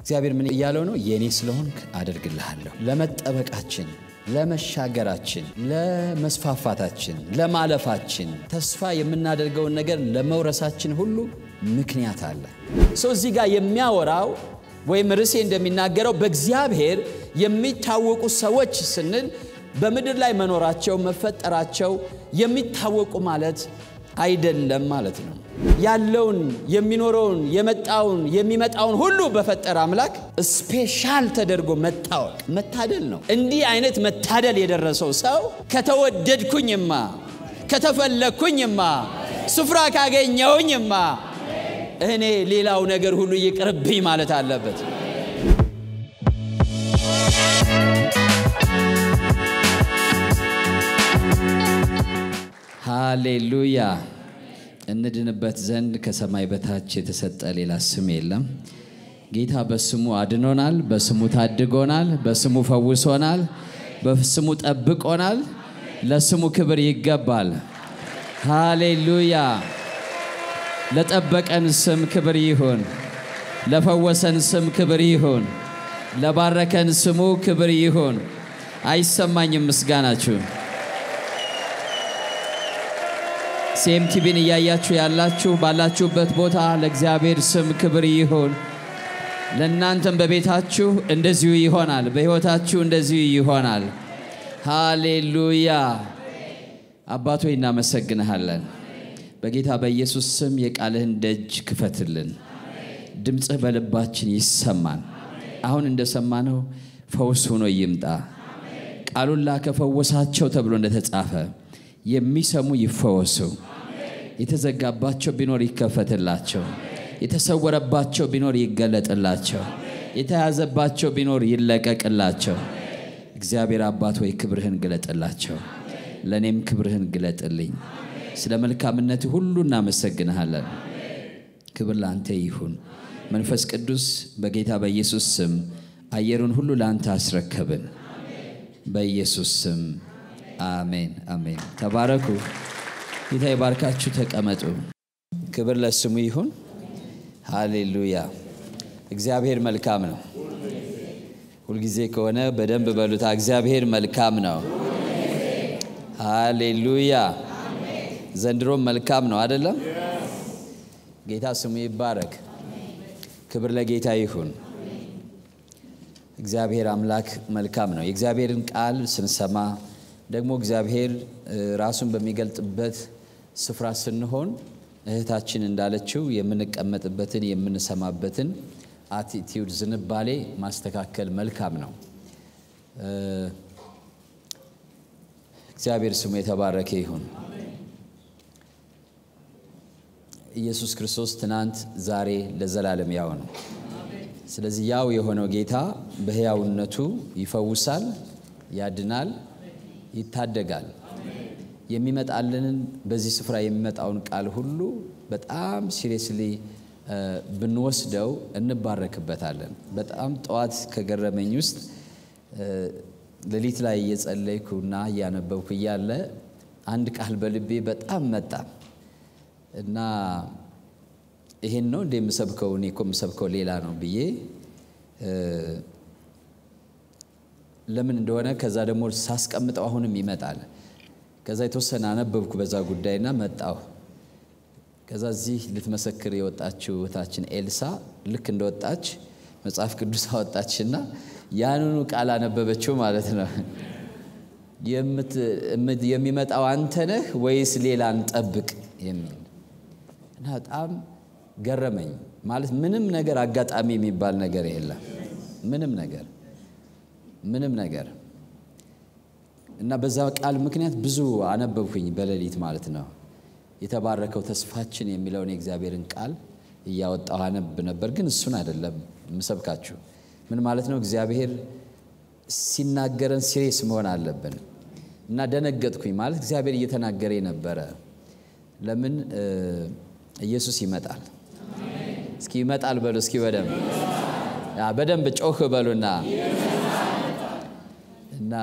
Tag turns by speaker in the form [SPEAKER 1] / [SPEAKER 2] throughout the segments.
[SPEAKER 1] እግዚአብሔር ምን እያለው ነው? የእኔ ስለሆንክ አደርግልሃለሁ። ለመጠበቃችን፣ ለመሻገራችን፣ ለመስፋፋታችን፣ ለማለፋችን ተስፋ የምናደርገውን ነገር ለመውረሳችን ሁሉ ምክንያት አለ። ሰው እዚህ ጋር የሚያወራው ወይም ርዕሴ እንደሚናገረው በእግዚአብሔር የሚታወቁ ሰዎች ስንል በምድር ላይ መኖራቸው መፈጠራቸው የሚታወቁ ማለት አይደለም ማለት ነው። ያለውን የሚኖረውን የመጣውን የሚመጣውን ሁሉ በፈጠረ አምላክ ስፔሻል ተደርጎ መታወቅ መታደል ነው። እንዲህ አይነት መታደል የደረሰው ሰው ከተወደድኩኝማ፣ ከተፈለግኩኝማ፣ ስፍራ ካገኘውኝማ እኔ ሌላው ነገር ሁሉ ይቅርብኝ ማለት አለበት። ሃሌሉያ። እንድንበት ዘንድ ከሰማይ በታች የተሰጠ ሌላ ስም የለም። ጌታ በስሙ አድኖናል፣ በስሙ ታድጎናል፣ በስሙ ፈውሶናል፣ በስሙ ጠብቆናል። ለስሙ ክብር ይገባል። ሃሌሉያ። ለጠበቀን ስም ክብር ይሁን። ለፈወሰን ስም ክብር ይሁን። ለባረከን ስሙ ክብር ይሁን። አይሰማኝም ምስጋናችሁ። ሴምቲቪን እያያችሁ ያላችሁ ባላችሁበት ቦታ ለእግዚአብሔር ስም ክብር ይሁን። ለእናንተም በቤታችሁ እንደዚሁ ይሆናል። በሕይወታችሁ እንደዚሁ ይሆናል። ሃሌሉያ። አባቶ እናመሰግንሃለን። በጌታ በኢየሱስ ስም የቃልህን ደጅ ክፈትልን። ድምፅህ በልባችን ይሰማን። አሁን እንደሰማነው ፈውስ ሆኖ ይምጣ። ቃሉን ላከ ፈወሳቸው ተብሎ እንደተጻፈ የሚሰሙ ይፈወሱ። የተዘጋባቸው ቢኖር ይከፈትላቸው። የተሰወረባቸው ቢኖር ይገለጥላቸው። የተያዘባቸው ቢኖር ይለቀቅላቸው። እግዚአብሔር አባት ሆይ ክብርህን ግለጥላቸው። ለእኔም ክብርህን ግለጥልኝ። ስለ መልካምነት ሁሉ እናመሰግንሃለን። ክብር ለአንተ ይሁን። መንፈስ ቅዱስ በጌታ በኢየሱስ ስም አየሩን ሁሉ ለአንተ አስረከብን። በኢየሱስ ስም አሜን፣ አሜን። ተባረኩ። ጌታ ይባርካችሁ። ተቀመጡ። ክብር ለስሙ ይሁን። ሃሌሉያ። እግዚአብሔር መልካም ነው። ሁልጊዜ ከሆነ በደንብ በሉታ። እግዚአብሔር መልካም ነው። ሃሌሉያ። ዘንድሮም መልካም ነው አይደለም? ጌታ ስሙ ይባረክ። ክብር ለጌታ ይሁን። እግዚአብሔር አምላክ መልካም ነው። የእግዚአብሔርን ቃል ስንሰማ ደግሞ እግዚአብሔር ራሱን በሚገልጥበት ስፍራ ስንሆን እህታችን እንዳለችው የምንቀመጥበትን የምንሰማበትን አቲቲዩድ ዝንባሌ ማስተካከል መልካም ነው። እግዚአብሔር ስሙ የተባረከ ይሁን። ኢየሱስ ክርስቶስ ትናንት፣ ዛሬ፣ ለዘላለም ያው ነው። ስለዚህ ያው የሆነው ጌታ በሕያውነቱ ይፈውሳል፣ ያድናል፣ ይታደጋል። የሚመጣልንን በዚህ ስፍራ የሚመጣውን ቃል ሁሉ በጣም ሲሪየስሊ ብንወስደው እንባረክበታለን። በጣም ጠዋት ከገረመኝ ውስጥ ሌሊት ላይ እየጸለይኩና እያነበብኩ እያለ አንድ ቃል በልቤ በጣም መጣ እና ይሄን ነው እንደ የምሰብከው እኔ እኮ የምሰብከው ሌላ ነው ብዬ ለምን እንደሆነ ከዛ ደግሞ ሳስቀምጠው አሁንም ይመጣል። ከዛ የተወሰነ አነበብኩ በዛ ጉዳይና መጣሁ። ከዛ እዚህ ልትመሰክር የወጣችው እህታችን ኤልሳ ልክ እንደወጣች መጽሐፍ ቅዱስ አወጣችና ያንኑ ቃል አነበበችው ማለት ነው። የሚመጣው አንተ ነህ ወይስ ሌላ እንጠብቅ የሚል እና በጣም ገረመኝ። ማለት ምንም ነገር አጋጣሚ የሚባል ነገር የለም። ምንም ነገር ምንም ነገር እና በዛ ቃል ምክንያት ብዙ አነበብኩኝ በሌሊት ማለት ነው። የተባረከው ተስፋችን የሚለውን የእግዚአብሔርን ቃል እያወጣሁ አነብ ነበር። ግን እሱን አይደለም ምሰብካችሁ። ምን ማለት ነው? እግዚአብሔር ሲናገረን ሲሬስ መሆን አለብን እና ደነገጥኩኝ። ማለት እግዚአብሔር እየተናገረ ነበረ። ለምን ኢየሱስ ይመጣል። እስኪ ይመጣል በሉ እስኪ በደንብ በደንብ ጮህ በሉና እና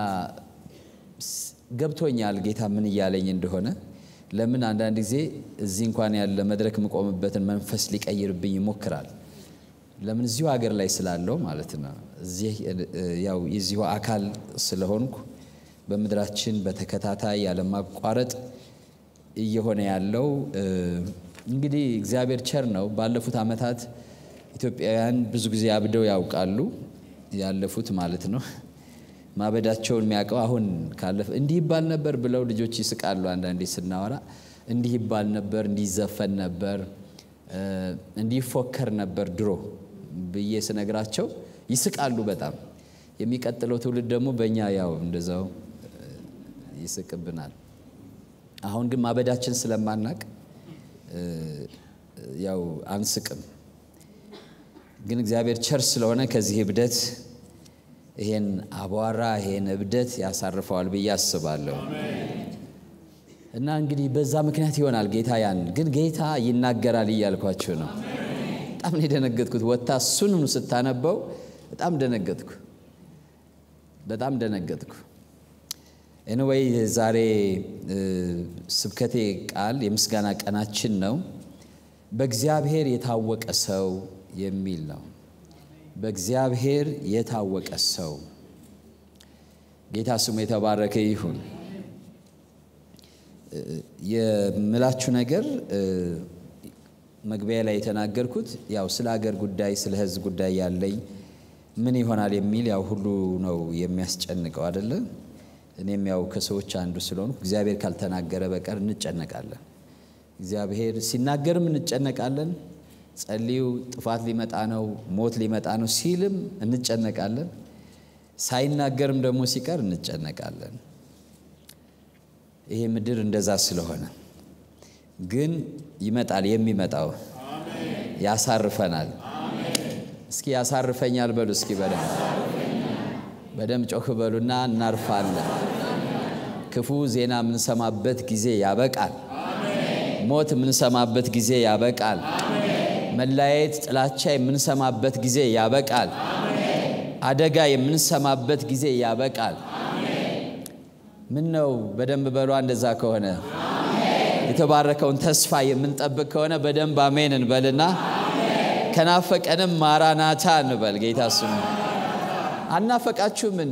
[SPEAKER 1] ገብቶኛል ጌታ ምን እያለኝ እንደሆነ። ለምን አንዳንድ ጊዜ እዚህ እንኳን ያለ መድረክ የምቆምበትን መንፈስ ሊቀይርብኝ ይሞክራል። ለምን እዚሁ ሀገር ላይ ስላለው ማለት ነው። እዚህ ያው የዚሁ አካል ስለሆንኩ በምድራችን በተከታታይ ያለማቋረጥ እየሆነ ያለው እንግዲህ እግዚአብሔር ቸር ነው። ባለፉት ዓመታት ኢትዮጵያውያን ብዙ ጊዜ አብደው ያውቃሉ፣ ያለፉት ማለት ነው። ማበዳቸውን የሚያውቀው አሁን ካለፈ እንዲህ ይባል ነበር ብለው ልጆች ይስቃሉ። አንዳንዴ ስናወራ እንዲህ ይባል ነበር፣ እንዲህ ይዘፈን ነበር፣ እንዲህ ይፎከር ነበር ድሮ ብዬ ስነግራቸው ይስቃሉ በጣም። የሚቀጥለው ትውልድ ደግሞ በእኛ ያው እንደዛው ይስቅብናል። አሁን ግን ማበዳችን ስለማናቅ ያው አንስቅም። ግን እግዚአብሔር ቸር ስለሆነ ከዚህ እብደት ይሄን አቧራ ይሄን እብደት ያሳርፈዋል ብዬ አስባለሁ። እና እንግዲህ በዛ ምክንያት ይሆናል ጌታ ያን ግን ጌታ ይናገራል እያልኳችሁ ነው። በጣም ነው የደነገጥኩት። ወታ እሱንም ስታነበው በጣም ደነገጥኩ፣ በጣም ደነገጥኩ። ኤንወይ ዛሬ ስብከቴ ቃል የምስጋና ቀናችን ነው። በእግዚአብሔር የታወቀ ሰው የሚል ነው። በእግዚአብሔር የታወቀ ሰው ጌታ ስሙ የተባረከ ይሁን። የምላችሁ ነገር መግቢያ ላይ የተናገርኩት ያው ስለ ሀገር ጉዳይ ስለ ሕዝብ ጉዳይ ያለኝ ምን ይሆናል የሚል ያው ሁሉ ነው የሚያስጨንቀው አይደለ? እኔም ያው ከሰዎች አንዱ ስለሆንኩ እግዚአብሔር ካልተናገረ በቀር እንጨነቃለን። እግዚአብሔር ሲናገርም እንጨነቃለን። ጸልዩ፣ ጥፋት ሊመጣ ነው፣ ሞት ሊመጣ ነው ሲልም እንጨነቃለን። ሳይናገርም ደግሞ ሲቀር እንጨነቃለን። ይሄ ምድር እንደዛ ስለሆነ ግን ይመጣል። የሚመጣው ያሳርፈናል። እስኪ ያሳርፈኛል በሉ እስኪ በደንብ በደንብ ጮክ በሉና እናርፋለን። ክፉ ዜና የምንሰማበት ጊዜ ያበቃል። ሞት የምንሰማበት ጊዜ ያበቃል። መለያየት፣ ጥላቻ የምንሰማበት ጊዜ ያበቃል። አደጋ የምንሰማበት ጊዜ ያበቃል። ምን ነው በደንብ በሏ። እንደዛ ከሆነ የተባረከውን ተስፋ የምንጠብቅ ከሆነ በደንብ አሜን እንበልና ከናፈቀንም ማራናታ እንበል። ጌታ ስሙ አናፈቃችሁም እንዴ?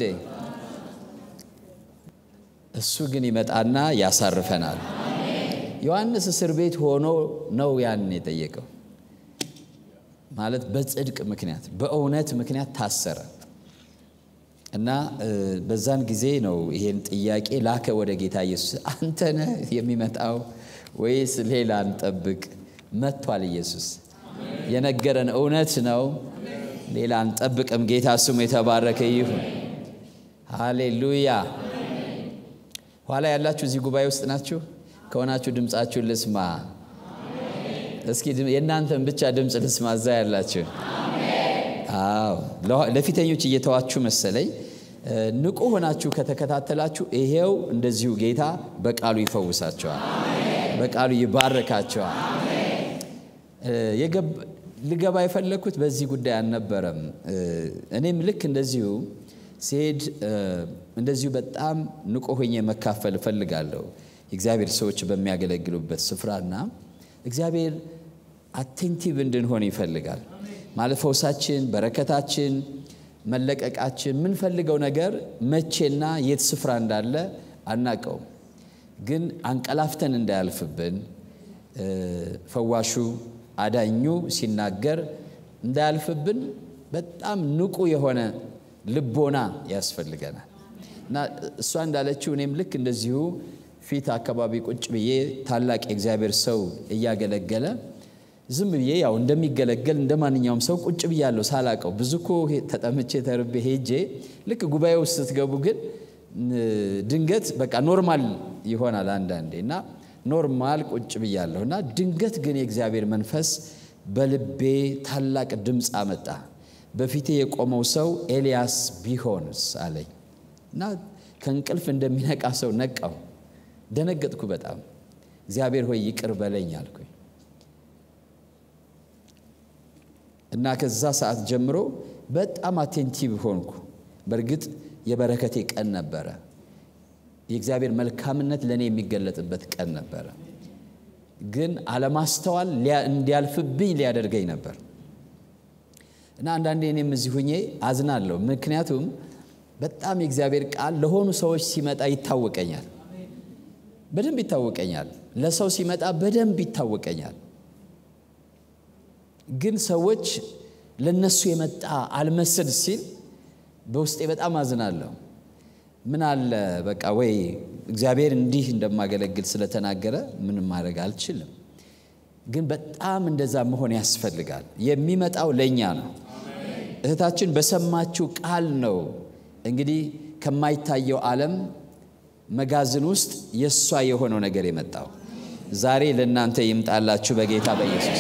[SPEAKER 1] እሱ ግን ይመጣና ያሳርፈናል። ዮሐንስ እስር ቤት ሆኖ ነው ያንን የጠየቀው። ማለት በጽድቅ ምክንያት በእውነት ምክንያት ታሰረ እና በዛን ጊዜ ነው ይሄን ጥያቄ ላከ ወደ ጌታ ኢየሱስ። አንተ ነህ የሚመጣው ወይስ ሌላ እንጠብቅ? መጥቷል ኢየሱስ። የነገረን እውነት ነው። ሌላ አንጠብቅም። ጌታ ስሙ የተባረከ ይሁን። ሃሌሉያ። ኋላ ያላችሁ እዚህ ጉባኤ ውስጥ ናችሁ ከሆናችሁ ድምፃችሁን ልስማ። እስኪ የእናንተን ብቻ ድምፅ ልስማ። እዛ ያላችሁ አዎ፣ ለፊተኞች እየተዋችሁ መሰለኝ። ንቁ ሆናችሁ ከተከታተላችሁ ይሄው እንደዚሁ ጌታ በቃሉ ይፈውሳቸዋል፣ በቃሉ ይባርካቸዋል። ልገባ የፈለግኩት በዚህ ጉዳይ አልነበረም። እኔም ልክ እንደዚሁ ሲሄድ እንደዚሁ በጣም ንቁ ሆኜ መካፈል እፈልጋለሁ የእግዚአብሔር ሰዎች በሚያገለግሉበት ስፍራና እግዚአብሔር አቴንቲቭ እንድንሆን ይፈልጋል። ማለት ፈውሳችን፣ በረከታችን፣ መለቀቃችን የምንፈልገው ነገር መቼና የት ስፍራ እንዳለ አናቀውም። ግን አንቀላፍተን እንዳያልፍብን ፈዋሹ አዳኙ ሲናገር እንዳያልፍብን በጣም ንቁ የሆነ ልቦና ያስፈልገናል እና እሷ እንዳለችው እኔም ልክ እንደዚሁ ፊት አካባቢ ቁጭ ብዬ ታላቅ የእግዚአብሔር ሰው እያገለገለ ዝም ብዬ ያው እንደሚገለገል እንደ ማንኛውም ሰው ቁጭ ብያለሁ ሳላቀው። ብዙ እኮ ተጠምቼ ተርቤ ሄጄ ልክ ጉባኤ ውስጥ ስትገቡ ግን ድንገት በቃ ኖርማል ይሆናል አንዳንዴ እና ኖርማል ቁጭ ብያለሁ እና ድንገት ግን የእግዚአብሔር መንፈስ በልቤ ታላቅ ድምፅ አመጣ። በፊቴ የቆመው ሰው ኤልያስ ቢሆንስ አለኝ እና ከእንቅልፍ እንደሚነቃ ሰው ነቃው። ደነገጥኩ በጣም። እግዚአብሔር ሆይ ይቅር በለኝ አልኩኝ እና ከዛ ሰዓት ጀምሮ በጣም አቴንቲቭ ሆንኩ። በእርግጥ የበረከቴ ቀን ነበረ። የእግዚአብሔር መልካምነት ለእኔ የሚገለጥበት ቀን ነበረ። ግን አለማስተዋል እንዲያልፍብኝ ሊያደርገኝ ነበር እና አንዳንዴ እኔም እዚህ ሁኜ አዝናለሁ። ምክንያቱም በጣም የእግዚአብሔር ቃል ለሆኑ ሰዎች ሲመጣ ይታወቀኛል፣ በደንብ ይታወቀኛል። ለሰው ሲመጣ በደንብ ይታወቀኛል። ግን ሰዎች ለነሱ የመጣ አልመስል ሲል በውስጤ በጣም አዝናለሁ። ምን አለ በቃ ወይ እግዚአብሔር እንዲህ እንደማገለግል ስለተናገረ ምንም ማድረግ አልችልም። ግን በጣም እንደዛ መሆን ያስፈልጋል። የሚመጣው ለእኛ ነው። እህታችን በሰማችው ቃል ነው እንግዲህ ከማይታየው ዓለም መጋዘን ውስጥ የእሷ የሆነው ነገር የመጣው ዛሬ ለእናንተ ይምጣላችሁ በጌታ በኢየሱስ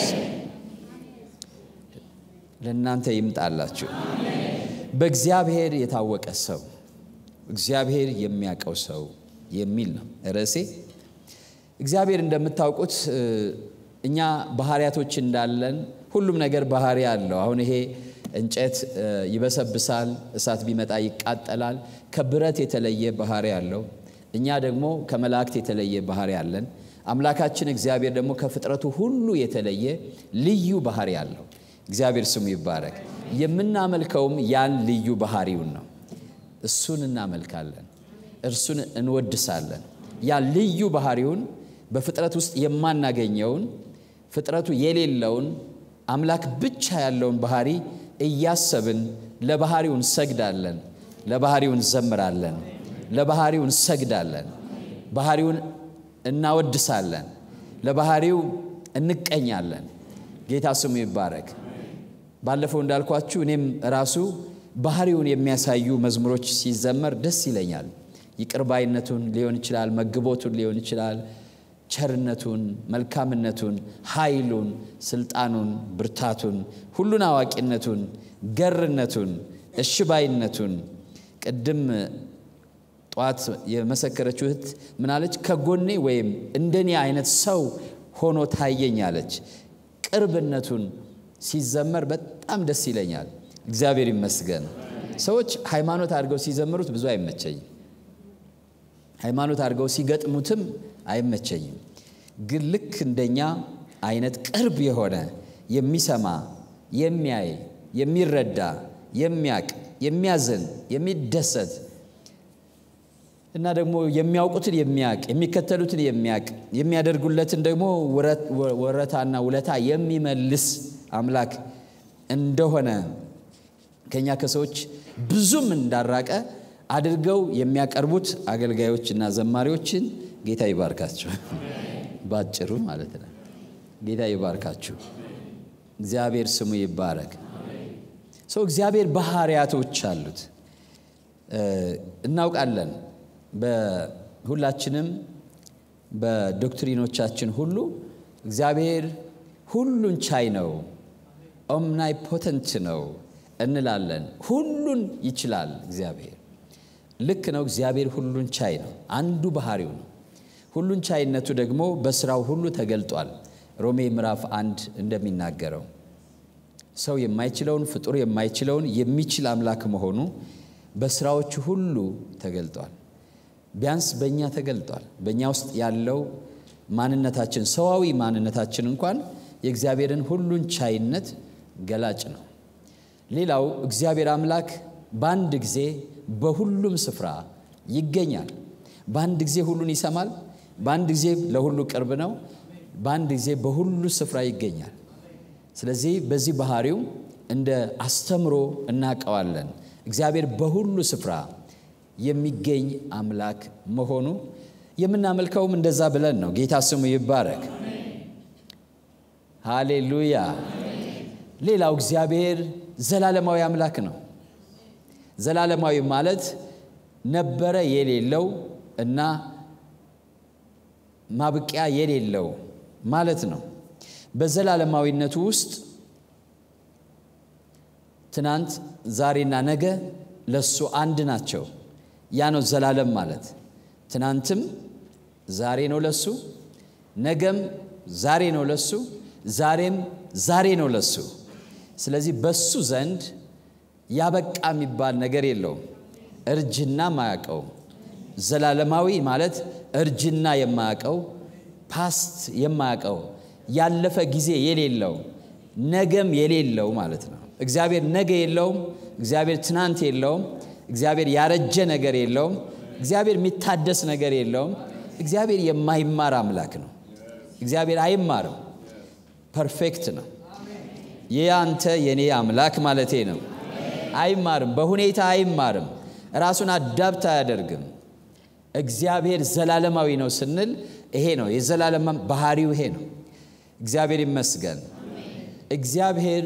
[SPEAKER 1] ለእናንተ ይምጣላችሁ። በእግዚአብሔር የታወቀ ሰው እግዚአብሔር የሚያውቀው ሰው የሚል ነው ርዕሴ። እግዚአብሔር እንደምታውቁት እኛ ባህሪያቶች እንዳለን ሁሉም ነገር ባህሪ አለው። አሁን ይሄ እንጨት ይበሰብሳል፣ እሳት ቢመጣ ይቃጠላል። ከብረት የተለየ ባህሪ አለው። እኛ ደግሞ ከመላእክት የተለየ ባህሪ አለን። አምላካችን እግዚአብሔር ደግሞ ከፍጥረቱ ሁሉ የተለየ ልዩ ባህሪ አለው። እግዚአብሔር ስሙ ይባረክ። የምናመልከውም ያን ልዩ ባህሪውን ነው። እሱን እናመልካለን፣ እርሱን እንወድሳለን። ያ ልዩ ባህሪውን በፍጥረት ውስጥ የማናገኘውን ፍጥረቱ የሌለውን አምላክ ብቻ ያለውን ባህሪ እያሰብን ለባህሪው እንሰግዳለን፣ ለባህሪው እንዘምራለን፣ ለባህሪው እንሰግዳለን፣ ባህሪውን እናወድሳለን፣ ለባህሪው እንቀኛለን። ጌታ ስሙ ይባረክ። ባለፈው እንዳልኳችሁ እኔም ራሱ ባህሪውን የሚያሳዩ መዝሙሮች ሲዘመር ደስ ይለኛል። ይቅርባይነቱን ሊሆን ይችላል፣ መግቦቱን ሊሆን ይችላል፣ ቸርነቱን፣ መልካምነቱን፣ ኃይሉን፣ ስልጣኑን፣ ብርታቱን፣ ሁሉን አዋቂነቱን፣ ገርነቱን፣ እሽባይነቱን ቅድም ጠዋት የመሰከረችው እህት ምናለች? ከጎኔ ወይም እንደኔ አይነት ሰው ሆኖ ታየኝ አለች። ቅርብነቱን ሲዘመር በጣም ደስ ይለኛል። እግዚአብሔር ይመስገን። ሰዎች ሃይማኖት አድርገው ሲዘምሩት ብዙ አይመቸኝም። ሃይማኖት አድርገው ሲገጥሙትም አይመቸኝም። ግን ልክ እንደኛ አይነት ቅርብ የሆነ የሚሰማ፣ የሚያይ፣ የሚረዳ፣ የሚያቅ፣ የሚያዝን፣ የሚደሰት እና ደግሞ የሚያውቁትን የሚያቅ የሚከተሉትን የሚያቅ የሚያደርጉለትን ደግሞ ወረታና ውለታ የሚመልስ አምላክ እንደሆነ ከኛ ከሰዎች ብዙም እንዳራቀ አድርገው የሚያቀርቡት አገልጋዮችና ዘማሪዎችን ጌታ ይባርካቸው። ባጭሩ ማለት ነው። ጌታ ይባርካችሁ። እግዚአብሔር ስሙ ይባረክ። ሰው እግዚአብሔር ባህሪያቶች አሉት እናውቃለን። በሁላችንም በዶክትሪኖቻችን ሁሉ እግዚአብሔር ሁሉን ቻይ ነው፣ ኦምናይፖተንት ነው እንላለን። ሁሉን ይችላል እግዚአብሔር። ልክ ነው። እግዚአብሔር ሁሉን ቻይ ነው። አንዱ ባህሪው ነው። ሁሉን ቻይነቱ ደግሞ በስራው ሁሉ ተገልጧል። ሮሜ ምዕራፍ አንድ እንደሚናገረው ሰው የማይችለውን ፍጡር የማይችለውን የሚችል አምላክ መሆኑ በስራዎቹ ሁሉ ተገልጧል። ቢያንስ በእኛ ተገልጧል። በእኛ ውስጥ ያለው ማንነታችን ሰዋዊ ማንነታችን እንኳን የእግዚአብሔርን ሁሉን ቻይነት ገላጭ ነው። ሌላው እግዚአብሔር አምላክ በአንድ ጊዜ በሁሉም ስፍራ ይገኛል። በአንድ ጊዜ ሁሉን ይሰማል። በአንድ ጊዜ ለሁሉ ቅርብ ነው። በአንድ ጊዜ በሁሉ ስፍራ ይገኛል። ስለዚህ በዚህ ባህሪው እንደ አስተምሮ እናውቀዋለን። እግዚአብሔር በሁሉ ስፍራ የሚገኝ አምላክ መሆኑ የምናመልከውም እንደዛ ብለን ነው። ጌታ ስሙ ይባረክ። ሃሌሉያ። ሌላው እግዚአብሔር ዘላለማዊ አምላክ ነው። ዘላለማዊ ማለት ነበረ የሌለው እና ማብቂያ የሌለው ማለት ነው። በዘላለማዊነቱ ውስጥ ትናንት፣ ዛሬና ነገ ለሱ አንድ ናቸው። ያ ነው ዘላለም ማለት። ትናንትም ዛሬ ነው ለሱ፣ ነገም ዛሬ ነው ለሱ፣ ዛሬም ዛሬ ነው ለሱ። ስለዚህ በሱ ዘንድ ያበቃ የሚባል ነገር የለውም። እርጅና ማያውቀው ዘላለማዊ ማለት እርጅና የማያውቀው ፓስት የማያውቀው ያለፈ ጊዜ የሌለው ነገም የሌለው ማለት ነው። እግዚአብሔር ነገ የለውም። እግዚአብሔር ትናንት የለውም። እግዚአብሔር ያረጀ ነገር የለውም። እግዚአብሔር የሚታደስ ነገር የለውም። እግዚአብሔር የማይማር አምላክ ነው። እግዚአብሔር አይማርም። ፐርፌክት ነው። ይህ አንተ የኔ አምላክ ማለቴ ነው። አይማርም፣ በሁኔታ አይማርም። ራሱን አዳብት አያደርግም። እግዚአብሔር ዘላለማዊ ነው ስንል ይሄ ነው የዘላለም ባህሪው ይሄ ነው። እግዚአብሔር ይመስገን። እግዚአብሔር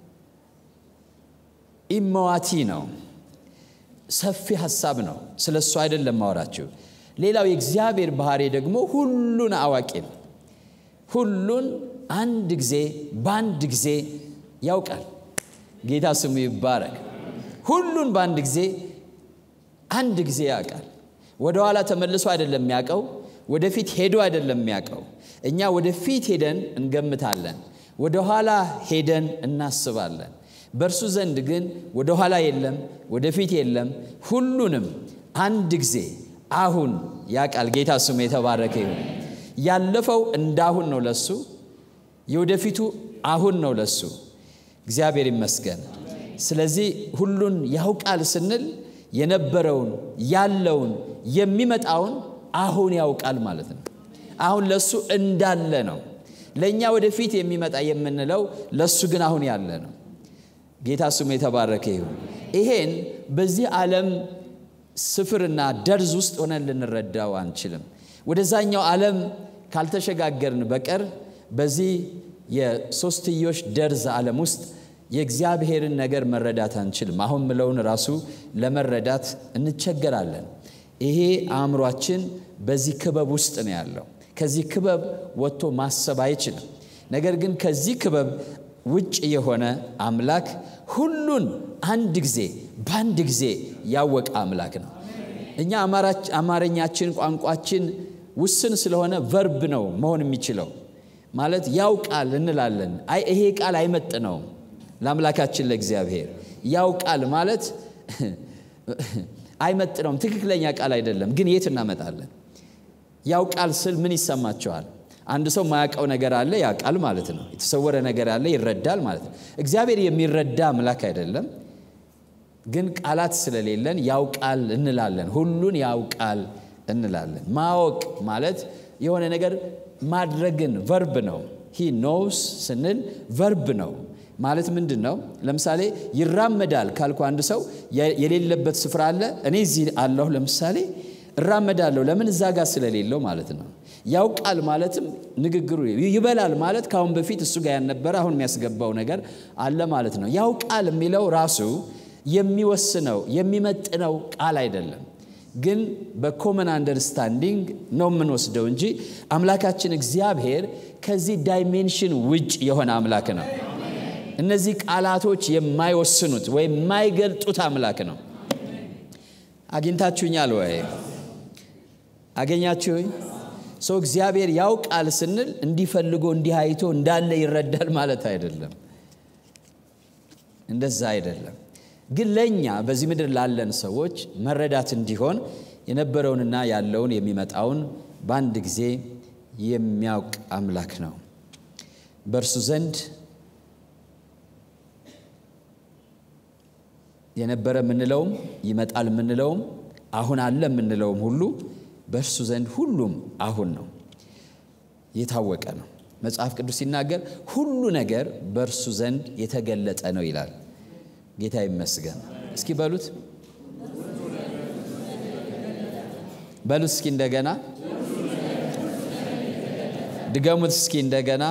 [SPEAKER 1] ኢመዋቲ ነው። ሰፊ ሀሳብ ነው። ስለ እሱ አይደለም ማወራችሁ። ሌላው የእግዚአብሔር ባህሪ ደግሞ ሁሉን አዋቂ ነው። ሁሉን አንድ ጊዜ በአንድ ጊዜ ያውቃል። ጌታ ስሙ ይባረክ። ሁሉን በአንድ ጊዜ አንድ ጊዜ ያውቃል። ወደኋላ ተመልሶ አይደለም የሚያውቀው፣ ወደፊት ሄዶ አይደለም የሚያውቀው። እኛ ወደፊት ሄደን እንገምታለን፣ ወደኋላ ሄደን እናስባለን። በእርሱ ዘንድ ግን ወደኋላ የለም፣ ወደፊት የለም። ሁሉንም አንድ ጊዜ አሁን ያውቃል። ጌታ ስሙ የተባረከ ይሁን። ያለፈው እንዳሁን ነው ለሱ፣ የወደፊቱ አሁን ነው ለሱ። እግዚአብሔር ይመስገን። ስለዚህ ሁሉን ያውቃል ስንል የነበረውን ያለውን የሚመጣውን አሁን ያውቃል ማለት ነው። አሁን ለሱ እንዳለ ነው። ለእኛ ወደፊት የሚመጣ የምንለው ለሱ ግን አሁን ያለ ነው። ጌታ ስሙ የተባረከ ይሁን። ይሄን በዚህ ዓለም ስፍርና ደርዝ ውስጥ ሆነን ልንረዳው አንችልም። ወደዛኛው ዓለም ካልተሸጋገርን በቀር በዚህ የሶስትዮሽ ደርዝ ዓለም ውስጥ የእግዚአብሔርን ነገር መረዳት አንችልም። አሁን ምለውን ራሱ ለመረዳት እንቸገራለን። ይሄ አእምሯችን በዚህ ክበብ ውስጥ ነው ያለው። ከዚህ ክበብ ወጥቶ ማሰብ አይችልም። ነገር ግን ከዚህ ክበብ ውጭ የሆነ አምላክ ሁሉን አንድ ጊዜ በአንድ ጊዜ ያወቀ አምላክ ነው። እኛ አማርኛችን ቋንቋችን ውስን ስለሆነ ቨርብ ነው መሆን የሚችለው ማለት ያው ቃል እንላለን። አይ ይሄ ቃል አይመጥነውም ለአምላካችን ለእግዚአብሔር ያው ቃል ማለት አይመጥነውም። ትክክለኛ ቃል አይደለም። ግን የት እናመጣለን? ያው ቃል ስል ምን ይሰማቸዋል? አንድ ሰው ማያውቀው ነገር አለ፣ ያ ቃል ማለት ነው። የተሰወረ ነገር አለ፣ ይረዳል ማለት ነው። እግዚአብሔር የሚረዳ አምላክ አይደለም። ግን ቃላት ስለሌለን ያውቃል እንላለን። ሁሉን ያውቃል እንላለን። ማወቅ ማለት የሆነ ነገር ማድረግን ቨርብ ነው። ሂ ኖውስ ስንል ቨርብ ነው ማለት ምንድን ነው? ለምሳሌ ይራመዳል ካልኩ አንድ ሰው የሌለበት ስፍራ አለ። እኔ እዚህ አለሁ ለምሳሌ እራመዳለሁ። ለምን እዛ ጋር ስለሌለው ማለት ነው። ያውቃል ማለትም ንግግሩ ይበላል ማለት ከአሁን በፊት እሱ ጋር ያልነበረ አሁን የሚያስገባው ነገር አለ ማለት ነው። ያውቃል የሚለው ራሱ የሚወስነው የሚመጥነው ቃል አይደለም። ግን በኮመን አንደርስታንዲንግ ነው የምንወስደው እንጂ አምላካችን እግዚአብሔር ከዚህ ዳይሜንሽን ውጭ የሆነ አምላክ ነው። እነዚህ ቃላቶች የማይወስኑት ወይም የማይገልጡት አምላክ ነው። አግኝታችሁኛል ወይ? አገኛችሁኝ? ሰው እግዚአብሔር ያውቃል ስንል እንዲፈልጎ እንዲህ አይቶ እንዳለ ይረዳል ማለት አይደለም። እንደዛ አይደለም። ግን ለእኛ በዚህ ምድር ላለን ሰዎች መረዳት እንዲሆን የነበረውንና ያለውን የሚመጣውን በአንድ ጊዜ የሚያውቅ አምላክ ነው። በእርሱ ዘንድ የነበረ የምንለውም ይመጣል የምንለውም አሁን አለ የምንለውም ሁሉ በእርሱ ዘንድ ሁሉም አሁን ነው፣ የታወቀ ነው። መጽሐፍ ቅዱስ ሲናገር ሁሉ ነገር በእርሱ ዘንድ የተገለጠ ነው ይላል። ጌታ ይመስገን። እስኪ በሉት በሉት እስኪ እንደገና ድገሙት እስኪ እንደገና።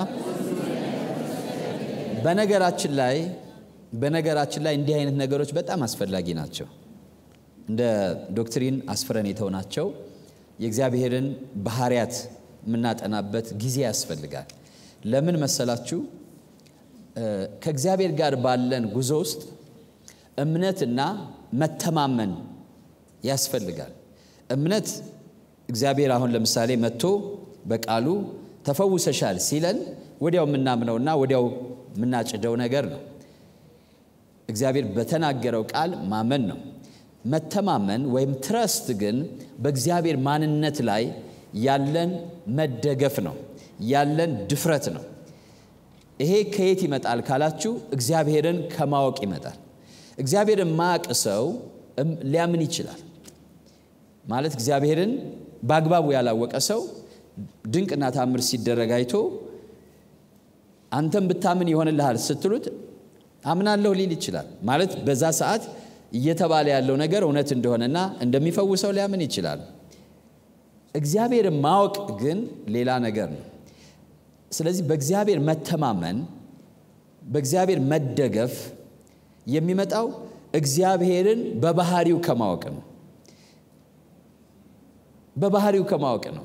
[SPEAKER 1] በነገራችን ላይ በነገራችን ላይ እንዲህ አይነት ነገሮች በጣም አስፈላጊ ናቸው። እንደ ዶክትሪን አስፍረን የተውናቸው የእግዚአብሔርን ባህሪያት የምናጠናበት ጊዜ ያስፈልጋል። ለምን መሰላችሁ? ከእግዚአብሔር ጋር ባለን ጉዞ ውስጥ እምነትና መተማመን ያስፈልጋል። እምነት እግዚአብሔር አሁን ለምሳሌ መጥቶ በቃሉ ተፈውሰሻል ሲለን ወዲያው የምናምነውና ወዲያው የምናጭደው ነገር ነው። እግዚአብሔር በተናገረው ቃል ማመን ነው። መተማመን ወይም ትረስት ግን በእግዚአብሔር ማንነት ላይ ያለን መደገፍ ነው፣ ያለን ድፍረት ነው። ይሄ ከየት ይመጣል ካላችሁ እግዚአብሔርን ከማወቅ ይመጣል። እግዚአብሔርን ማያውቅ ሰው ሊያምን ይችላል ማለት እግዚአብሔርን በአግባቡ ያላወቀ ሰው ድንቅና ታምር ሲደረግ አይቶ አንተም ብታምን ይሆንልሃል ስትሉት አምናለሁ ሊል ይችላል። ማለት በዛ ሰዓት እየተባለ ያለው ነገር እውነት እንደሆነና እንደሚፈውሰው ሊያምን ይችላል። እግዚአብሔርን ማወቅ ግን ሌላ ነገር ነው። ስለዚህ በእግዚአብሔር መተማመን፣ በእግዚአብሔር መደገፍ የሚመጣው እግዚአብሔርን በባህሪው ከማወቅ ነው። በባህሪው ከማወቅ ነው።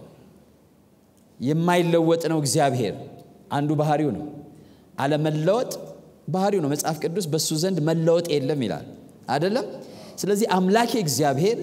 [SPEAKER 1] የማይለወጥ ነው እግዚአብሔር አንዱ ባህሪው ነው። አለመለወጥ ባህሪው ነው። መጽሐፍ ቅዱስ በእሱ ዘንድ መለወጥ የለም ይላል አይደለም። ስለዚህ አምላኬ እግዚአብሔር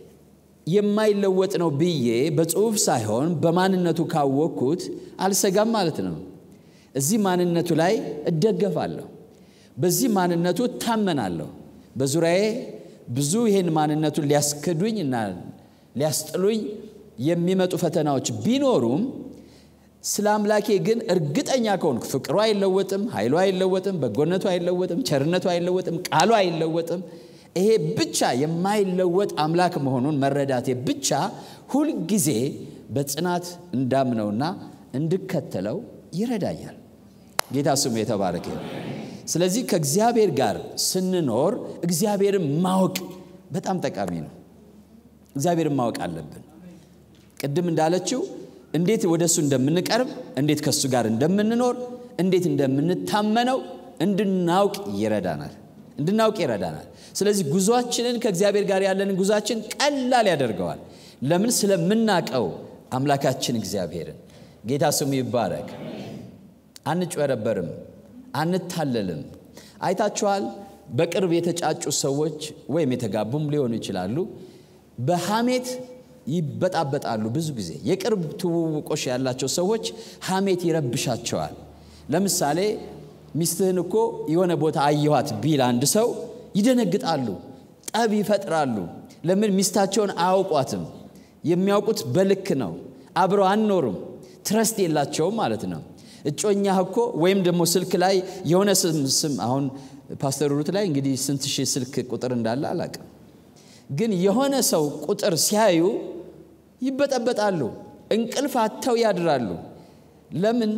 [SPEAKER 1] የማይለወጥ ነው ብዬ በጽሁፍ ሳይሆን በማንነቱ ካወቅኩት አልሰጋም ማለት ነው። እዚህ ማንነቱ ላይ እደገፋለሁ፣ በዚህ ማንነቱ እታመናለሁ። በዙሪያዬ ብዙ ይህን ማንነቱን ሊያስክዱኝ እና ሊያስጥሉኝ የሚመጡ ፈተናዎች ቢኖሩም ስለ አምላኬ ግን እርግጠኛ ከሆንኩ ፍቅሩ አይለወጥም፣ ኃይሉ አይለወጥም፣ በጎነቱ አይለወጥም፣ ቸርነቱ አይለወጥም፣ ቃሉ አይለወጥም። ይሄ ብቻ የማይለወጥ አምላክ መሆኑን መረዳቴ ብቻ ሁልጊዜ በጽናት እንዳምነውና እንድከተለው ይረዳኛል። ጌታ ስሙ የተባረከ። ስለዚህ ከእግዚአብሔር ጋር ስንኖር እግዚአብሔርን ማወቅ በጣም ጠቃሚ ነው። እግዚአብሔርን ማወቅ አለብን። ቅድም እንዳለችው እንዴት ወደ እሱ እንደምንቀርብ፣ እንዴት ከእሱ ጋር እንደምንኖር፣ እንዴት እንደምንታመነው እንድናውቅ ይረዳናል እንድናውቅ ይረዳናል። ስለዚህ ጉዟችንን ከእግዚአብሔር ጋር ያለንን ጉዟችን ቀላል ያደርገዋል። ለምን? ስለምናቀው አምላካችን እግዚአብሔርን። ጌታ ስሙ ይባረክ። አንጭበረበርም፣ አንታለልም። አይታችኋል። በቅርብ የተጫጩ ሰዎች ወይም የተጋቡም ሊሆኑ ይችላሉ። በሐሜት ይበጣበጣሉ። ብዙ ጊዜ የቅርብ ትውውቆች ያላቸው ሰዎች ሐሜት ይረብሻቸዋል። ለምሳሌ ሚስትህን እኮ የሆነ ቦታ አየኋት ቢል አንድ ሰው ይደነግጣሉ፣ ጠብ ይፈጥራሉ። ለምን? ሚስታቸውን አያውቋትም። የሚያውቁት በልክ ነው። አብረው አንኖሩም። ትረስት የላቸውም ማለት ነው። እጮኛህ እኮ ወይም ደግሞ ስልክ ላይ የሆነ ስም ስም አሁን ፓስተር ሩት ላይ እንግዲህ ስንት ሺህ ስልክ ቁጥር እንዳለ አላቅም፣ ግን የሆነ ሰው ቁጥር ሲያዩ ይበጠበጣሉ፣ እንቅልፍ አጥተው ያድራሉ። ለምን?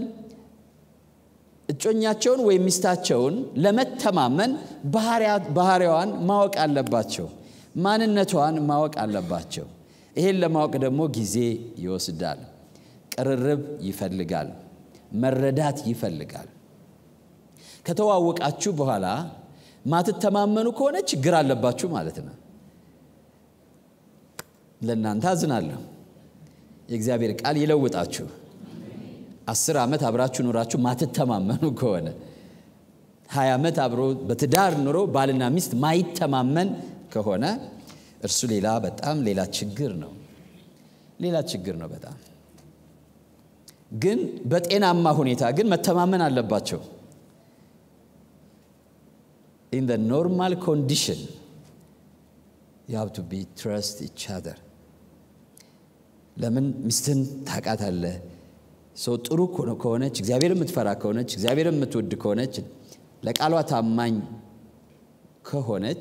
[SPEAKER 1] እጮኛቸውን ወይም ሚስታቸውን ለመተማመን ባህሪዋን ማወቅ አለባቸው። ማንነቷን ማወቅ አለባቸው። ይሄን ለማወቅ ደግሞ ጊዜ ይወስዳል፣ ቅርርብ ይፈልጋል፣ መረዳት ይፈልጋል። ከተዋወቃችሁ በኋላ ማትተማመኑ ከሆነ ችግር አለባችሁ ማለት ነው። ለእናንተ አዝናለሁ። የእግዚአብሔር ቃል ይለውጣችሁ። አስር ዓመት አብራችሁ ኑራችሁ ማትተማመኑ ከሆነ ሀያ ዓመት አብሮ በትዳር ኑሮ ባልና ሚስት ማይተማመን ከሆነ እርሱ ሌላ በጣም ሌላ ችግር ነው። ሌላ ችግር ነው በጣም ግን በጤናማ ሁኔታ ግን መተማመን አለባቸው። ኢን ዘ ኖርማል ኮንዲሽን ዩ ሃቭ ቱ ቢ ትረስት ኢች አዘር። ለምን ሚስትህን ታውቃታለህ። ሰው ጥሩ ከሆነች እግዚአብሔር የምትፈራ ከሆነች እግዚአብሔር የምትወድ ከሆነች ለቃሏ ታማኝ ከሆነች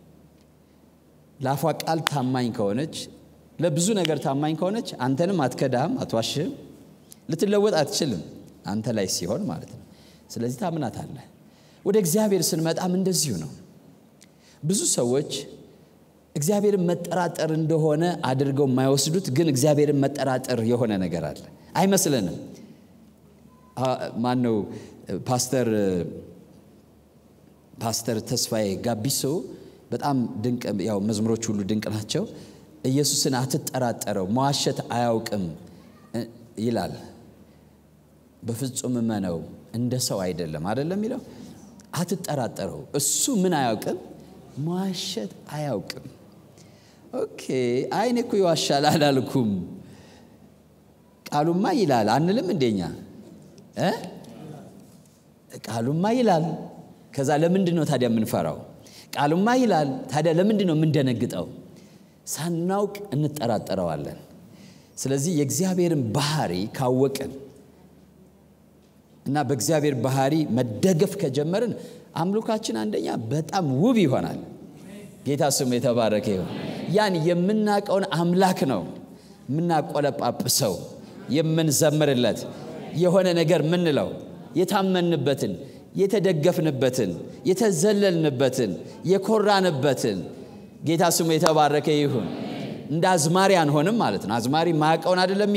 [SPEAKER 1] ለአፏ ቃል ታማኝ ከሆነች ለብዙ ነገር ታማኝ ከሆነች አንተንም አትከዳህም፣ አትዋሽህም። ልትለወጥ አትችልም አንተ ላይ ሲሆን ማለት ነው። ስለዚህ ታምናታለህ። ወደ እግዚአብሔር ስንመጣም እንደዚሁ ነው። ብዙ ሰዎች እግዚአብሔርን መጠራጠር እንደሆነ አድርገው የማይወስዱት ግን እግዚአብሔርን መጠራጠር የሆነ ነገር አለ። አይመስለንም። ማነው ፓስተር ፓስተር ተስፋዬ ጋቢሶ በጣም ድንቅ ያው መዝሙሮች ሁሉ ድንቅ ናቸው። ኢየሱስን አትጠራጠረው መዋሸት አያውቅም ይላል። በፍጹም እመነው እንደ ሰው አይደለም አይደለም የሚለው አትጠራጠረው። እሱ ምን አያውቅም? መዋሸት አያውቅም። ኦኬ አይኔ እኮ ይዋሻል አላልኩም። ቃሉማ ይላል አንልም እንደኛ እ ቃሉማ ይላል። ከዛ ለምንድን ነው ታዲያ የምንፈራው? ቃሉማ ይላል። ታዲያ ለምንድን ነው የምንደነግጠው? ሳናውቅ እንጠራጠረዋለን። ስለዚህ የእግዚአብሔርን ባህሪ ካወቅን እና በእግዚአብሔር ባህሪ መደገፍ ከጀመርን አምልኳችን አንደኛ በጣም ውብ ይሆናል። ጌታ ስሙ የተባረከ ይሁን። ያን የምናውቀውን አምላክ ነው የምናቆለጳጵሰው፣ የምንዘምርለት የሆነ ነገር ምንለው የታመንበትን፣ የተደገፍንበትን፣ የተዘለልንበትን፣ የኮራንበትን ጌታ ስሙ የተባረከ ይሁን። እንደ አዝማሪ አንሆንም ማለት ነው። አዝማሪ ማቀውን አይደለም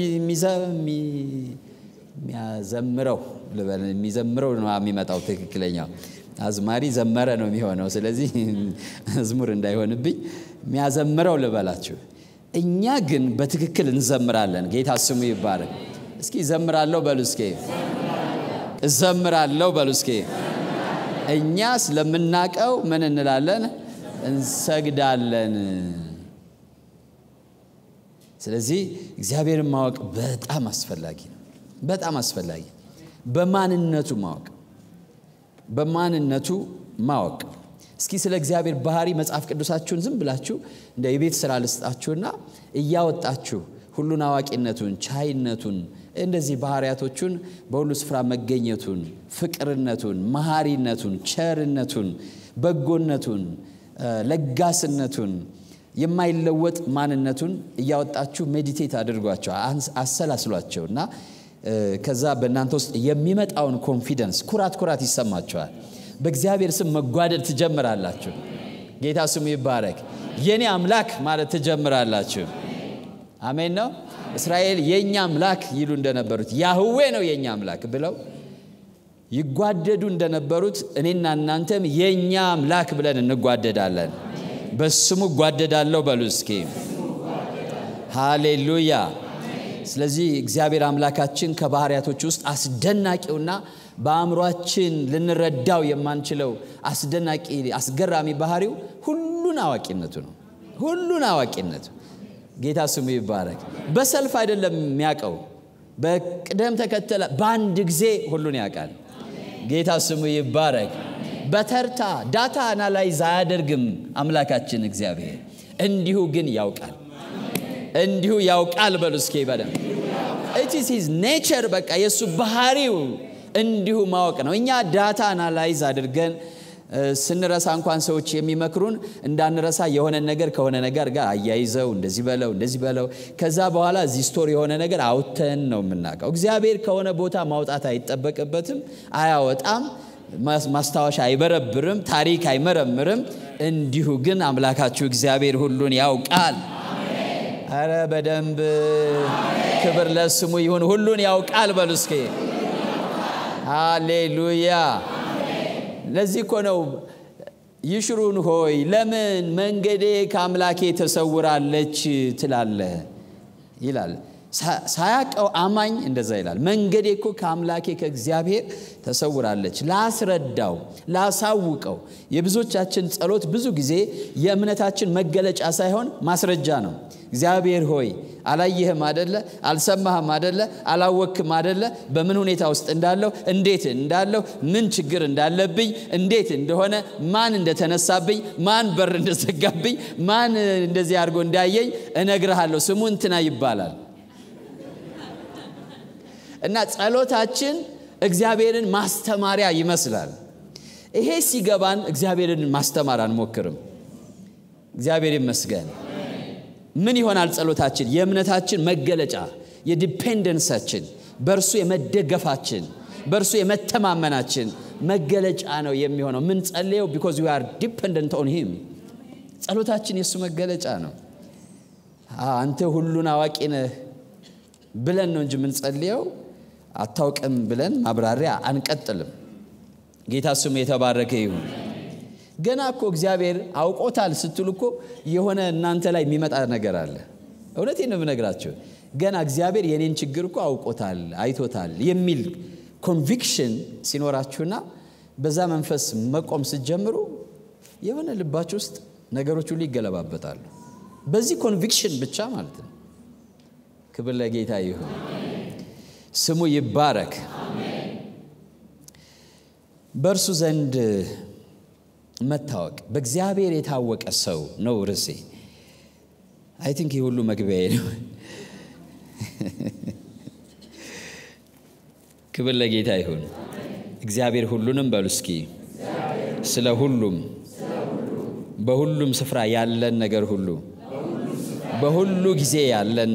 [SPEAKER 1] የሚያዘምረው ልበል፣ የሚዘምረው ነው የሚመጣው ትክክለኛው አዝማሪ ዘመረ ነው የሚሆነው። ስለዚህ መዝሙር እንዳይሆንብኝ የሚያዘምረው ልበላችሁ። እኛ ግን በትክክል እንዘምራለን። ጌታ ስሙ ይባረክ። እስኪ እዘምራለሁ በሉ እስኪ እዘምራለሁ በሉ እስኪ። እኛ ስለምናቀው ምን እንላለን? እንሰግዳለን። ስለዚህ እግዚአብሔርን ማወቅ በጣም አስፈላጊ ነው። በጣም አስፈላጊ በማንነቱ ማወቅ በማንነቱ ማወቅ። እስኪ ስለ እግዚአብሔር ባህሪ መጽሐፍ ቅዱሳችሁን ዝም ብላችሁ እንደ የቤት ስራ ልስጣችሁና እያወጣችሁ ሁሉን አዋቂነቱን፣ ቻይነቱን፣ እንደዚህ ባህሪያቶቹን በሁሉ ስፍራ መገኘቱን፣ ፍቅርነቱን፣ መሐሪነቱን፣ ቸርነቱን፣ በጎነቱን፣ ለጋስነቱን የማይለወጥ ማንነቱን እያወጣችሁ ሜዲቴት አድርጓቸው፣ አሰላስሏቸው እና ከዛ በእናንተ ውስጥ የሚመጣውን ኮንፊደንስ ኩራት ኩራት ይሰማቸዋል። በእግዚአብሔር ስም መጓደድ ትጀምራላችሁ። ጌታ ስሙ ይባረክ። የኔ አምላክ ማለት ትጀምራላችሁ። አሜን ነው። እስራኤል የእኛ አምላክ ይሉ እንደነበሩት ያህዌ ነው የእኛ አምላክ ብለው ይጓደዱ እንደነበሩት እኔና እናንተም የእኛ አምላክ ብለን እንጓደዳለን። በስሙ እጓደዳለሁ በሉ እስኪ ሃሌሉያ። ስለዚህ እግዚአብሔር አምላካችን ከባህሪያቶች ውስጥ አስደናቂውና በአእምሯችን ልንረዳው የማንችለው አስደናቂ አስገራሚ ባህሪው ሁሉን አዋቂነቱ ነው። ሁሉን አዋቂነቱ ጌታ ስሙ ይባረክ። በሰልፍ አይደለም የሚያውቀው፣ በቅደም ተከተለ በአንድ ጊዜ ሁሉን ያውቃል። ጌታ ስሙ ይባረክ። በተርታ ዳታ አናላይዝ አያደርግም አምላካችን እግዚአብሔር፣ እንዲሁ ግን ያውቃል። እንዲሁ ያውቃል በሉ እስኪ በደም ኢትስ ሂዝ ኔቸር በቃ የእሱ ባህሪው እንዲሁ ማወቅ ነው። እኛ ዳታ አናላይዝ አድርገን ስንረሳ እንኳን ሰዎች የሚመክሩን እንዳንረሳ የሆነ ነገር ከሆነ ነገር ጋር አያይዘው እንደዚህ በለው እንደዚህ በለው ከዛ በኋላ እዚህ ስቶር የሆነ ነገር አውተን ነው የምናውቀው። እግዚአብሔር ከሆነ ቦታ ማውጣት አይጠበቅበትም፣ አያወጣም፣ ማስታወሻ አይበረብርም፣ ታሪክ አይመረምርም። እንዲሁ ግን አምላካችሁ እግዚአብሔር ሁሉን ያውቃል። አረ በደንብ ክብር ለስሙ ይሁን። ሁሉን ያውቃል በሉ እስኪ ሃሌሉያ። ለዚህ እኮ ነው ይሽሩን ሆይ ለምን መንገዴ ከአምላኬ ተሰውራለች ትላለህ ይላል። ሳያቀው አማኝ እንደዛ ይላል። መንገዴ እኮ ከአምላኬ ከእግዚአብሔር ተሰውራለች። ላስረዳው፣ ላሳውቀው። የብዙዎቻችን ጸሎት ብዙ ጊዜ የእምነታችን መገለጫ ሳይሆን ማስረጃ ነው። እግዚአብሔር ሆይ አላየህም አደለ? አልሰማህም አደለ? አላወክም አደለ? በምን ሁኔታ ውስጥ እንዳለው፣ እንዴት እንዳለው፣ ምን ችግር እንዳለብኝ፣ እንዴት እንደሆነ፣ ማን እንደተነሳብኝ፣ ማን በር እንደዘጋብኝ፣ ማን እንደዚህ አድርጎ እንዳየኝ እነግርሃለሁ። ስሙ እንትና ይባላል። እና ጸሎታችን እግዚአብሔርን ማስተማሪያ ይመስላል። ይሄ ሲገባን እግዚአብሔርን ማስተማር አንሞክርም። እግዚአብሔር ይመስገን። ምን ይሆናል ጸሎታችን? የእምነታችን መገለጫ፣ የዲፔንደንሳችን፣ በእርሱ የመደገፋችን፣ በእርሱ የመተማመናችን መገለጫ ነው የሚሆነው። ምን ጸልየው ቢኮዝ ዊ አር ዲፔንደንት ኦን ሂም። ጸሎታችን የእሱ መገለጫ ነው። አንተ ሁሉን አዋቂ ነህ ብለን ነው እንጂ የምንጸልየው አታውቅም ብለን ማብራሪያ አንቀጥልም። ጌታ ስሙ የተባረከ ይሁን። ገና እኮ እግዚአብሔር አውቆታል ስትሉ እኮ የሆነ እናንተ ላይ የሚመጣ ነገር አለ። እውነቴን ነው የምነግራቸው። ገና እግዚአብሔር የኔን ችግር እኮ አውቆታል፣ አይቶታል የሚል ኮንቪክሽን ሲኖራችሁና በዛ መንፈስ መቆም ስትጀምሩ የሆነ ልባችሁ ውስጥ ነገሮች ሁሉ ይገለባበጣሉ። በዚህ ኮንቪክሽን ብቻ ማለት ነው። ክብር ለጌታ ይሁን። ስሙ ይባረክ። በእርሱ ዘንድ መታወቅ በእግዚአብሔር የታወቀ ሰው ነው ርዕሴ። አይ ቲንክ ይህ ሁሉ መግቢያዬ ነው። ክብር ለጌታ ይሁን። እግዚአብሔር ሁሉንም በሉ እስኪ ስለ ሁሉም በሁሉም ስፍራ ያለን ነገር ሁሉ በሁሉ ጊዜ ያለን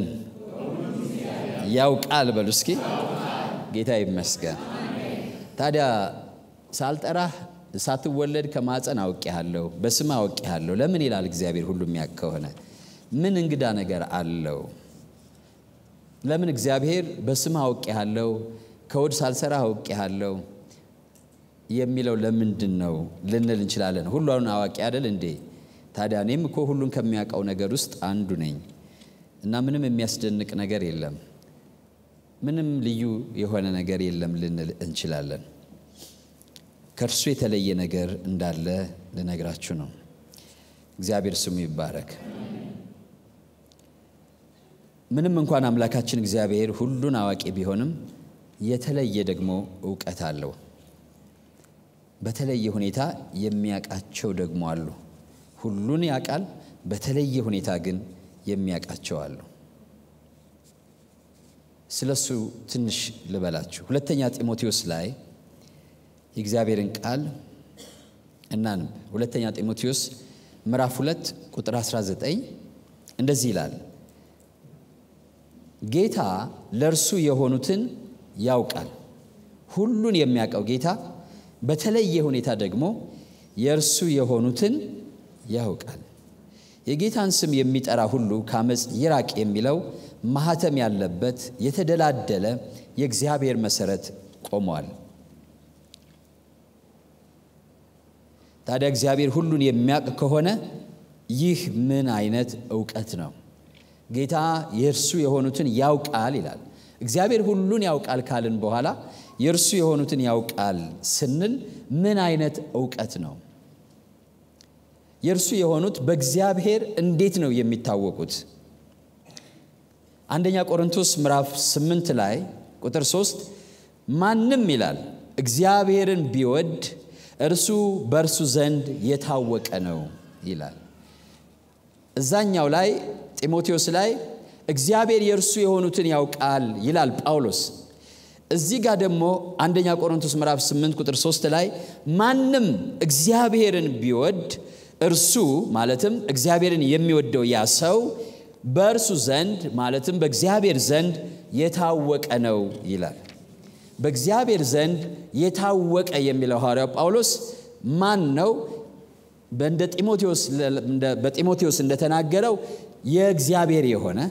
[SPEAKER 1] ያውቃል በሉ እስኪ ጌታ ይመስገን። ታዲያ ሳልጠራህ ሳትወለድ ከማፀን አውቄሃለሁ፣ በስም አውቄሃለሁ ለምን ይላል እግዚአብሔር? ሁሉ የሚያውቅ ከሆነ ምን እንግዳ ነገር አለው? ለምን እግዚአብሔር በስም አውቄሃለሁ፣ ከወድ ሳልሰራ አውቄሃለሁ የሚለው ለምንድን ነው ልንል እንችላለን። ሁሉን አዋቂ አይደል እንዴ? ታዲያ እኔም እኮ ሁሉን ከሚያውቀው ነገር ውስጥ አንዱ ነኝ እና ምንም የሚያስደንቅ ነገር የለም፣ ምንም ልዩ የሆነ ነገር የለም ልንል እንችላለን። ከእርሱ የተለየ ነገር እንዳለ ልነግራችሁ ነው። እግዚአብሔር ስሙ ይባረክ። ምንም እንኳን አምላካችን እግዚአብሔር ሁሉን አዋቂ ቢሆንም የተለየ ደግሞ እውቀት አለው። በተለየ ሁኔታ የሚያውቃቸው ደግሞ አሉ። ሁሉን ያውቃል፣ በተለየ ሁኔታ ግን የሚያውቃቸው አሉ። ስለሱ ትንሽ ልበላችሁ። ሁለተኛ ጢሞቴዎስ ላይ የእግዚአብሔርን ቃል እናንብ። ሁለተኛ ጢሞቴዎስ ምዕራፍ 2 ቁጥር 19 እንደዚህ ይላል፣ ጌታ ለእርሱ የሆኑትን ያውቃል። ሁሉን የሚያውቀው ጌታ በተለየ ሁኔታ ደግሞ የእርሱ የሆኑትን ያውቃል። የጌታን ስም የሚጠራ ሁሉ ከአመፅ ይራቅ የሚለው ማኅተም ያለበት የተደላደለ የእግዚአብሔር መሠረት ቆሟል። ታዲያ እግዚአብሔር ሁሉን የሚያውቅ ከሆነ ይህ ምን አይነት እውቀት ነው? ጌታ የእርሱ የሆኑትን ያውቃል ይላል። እግዚአብሔር ሁሉን ያውቃል ካልን በኋላ የእርሱ የሆኑትን ያውቃል ስንል ምን አይነት እውቀት ነው? የእርሱ የሆኑት በእግዚአብሔር እንዴት ነው የሚታወቁት? አንደኛ ቆሮንቶስ ምዕራፍ 8 ላይ ቁጥር 3 ማንም ይላል እግዚአብሔርን ቢወድ እርሱ በእርሱ ዘንድ የታወቀ ነው ይላል። እዛኛው ላይ ጢሞቴዎስ ላይ እግዚአብሔር የእርሱ የሆኑትን ያውቃል ይላል ጳውሎስ። እዚህ ጋር ደግሞ አንደኛ ቆሮንቶስ ምዕራፍ 8 ቁጥር 3 ላይ ማንም እግዚአብሔርን ቢወድ እርሱ ማለትም እግዚአብሔርን የሚወደው ያ ሰው በእርሱ ዘንድ ማለትም በእግዚአብሔር ዘንድ የታወቀ ነው ይላል። በእግዚአብሔር ዘንድ የታወቀ የሚለው ሐዋርያው ጳውሎስ ማን ነው? በጢሞቴዎስ እንደተናገረው የእግዚአብሔር የሆነ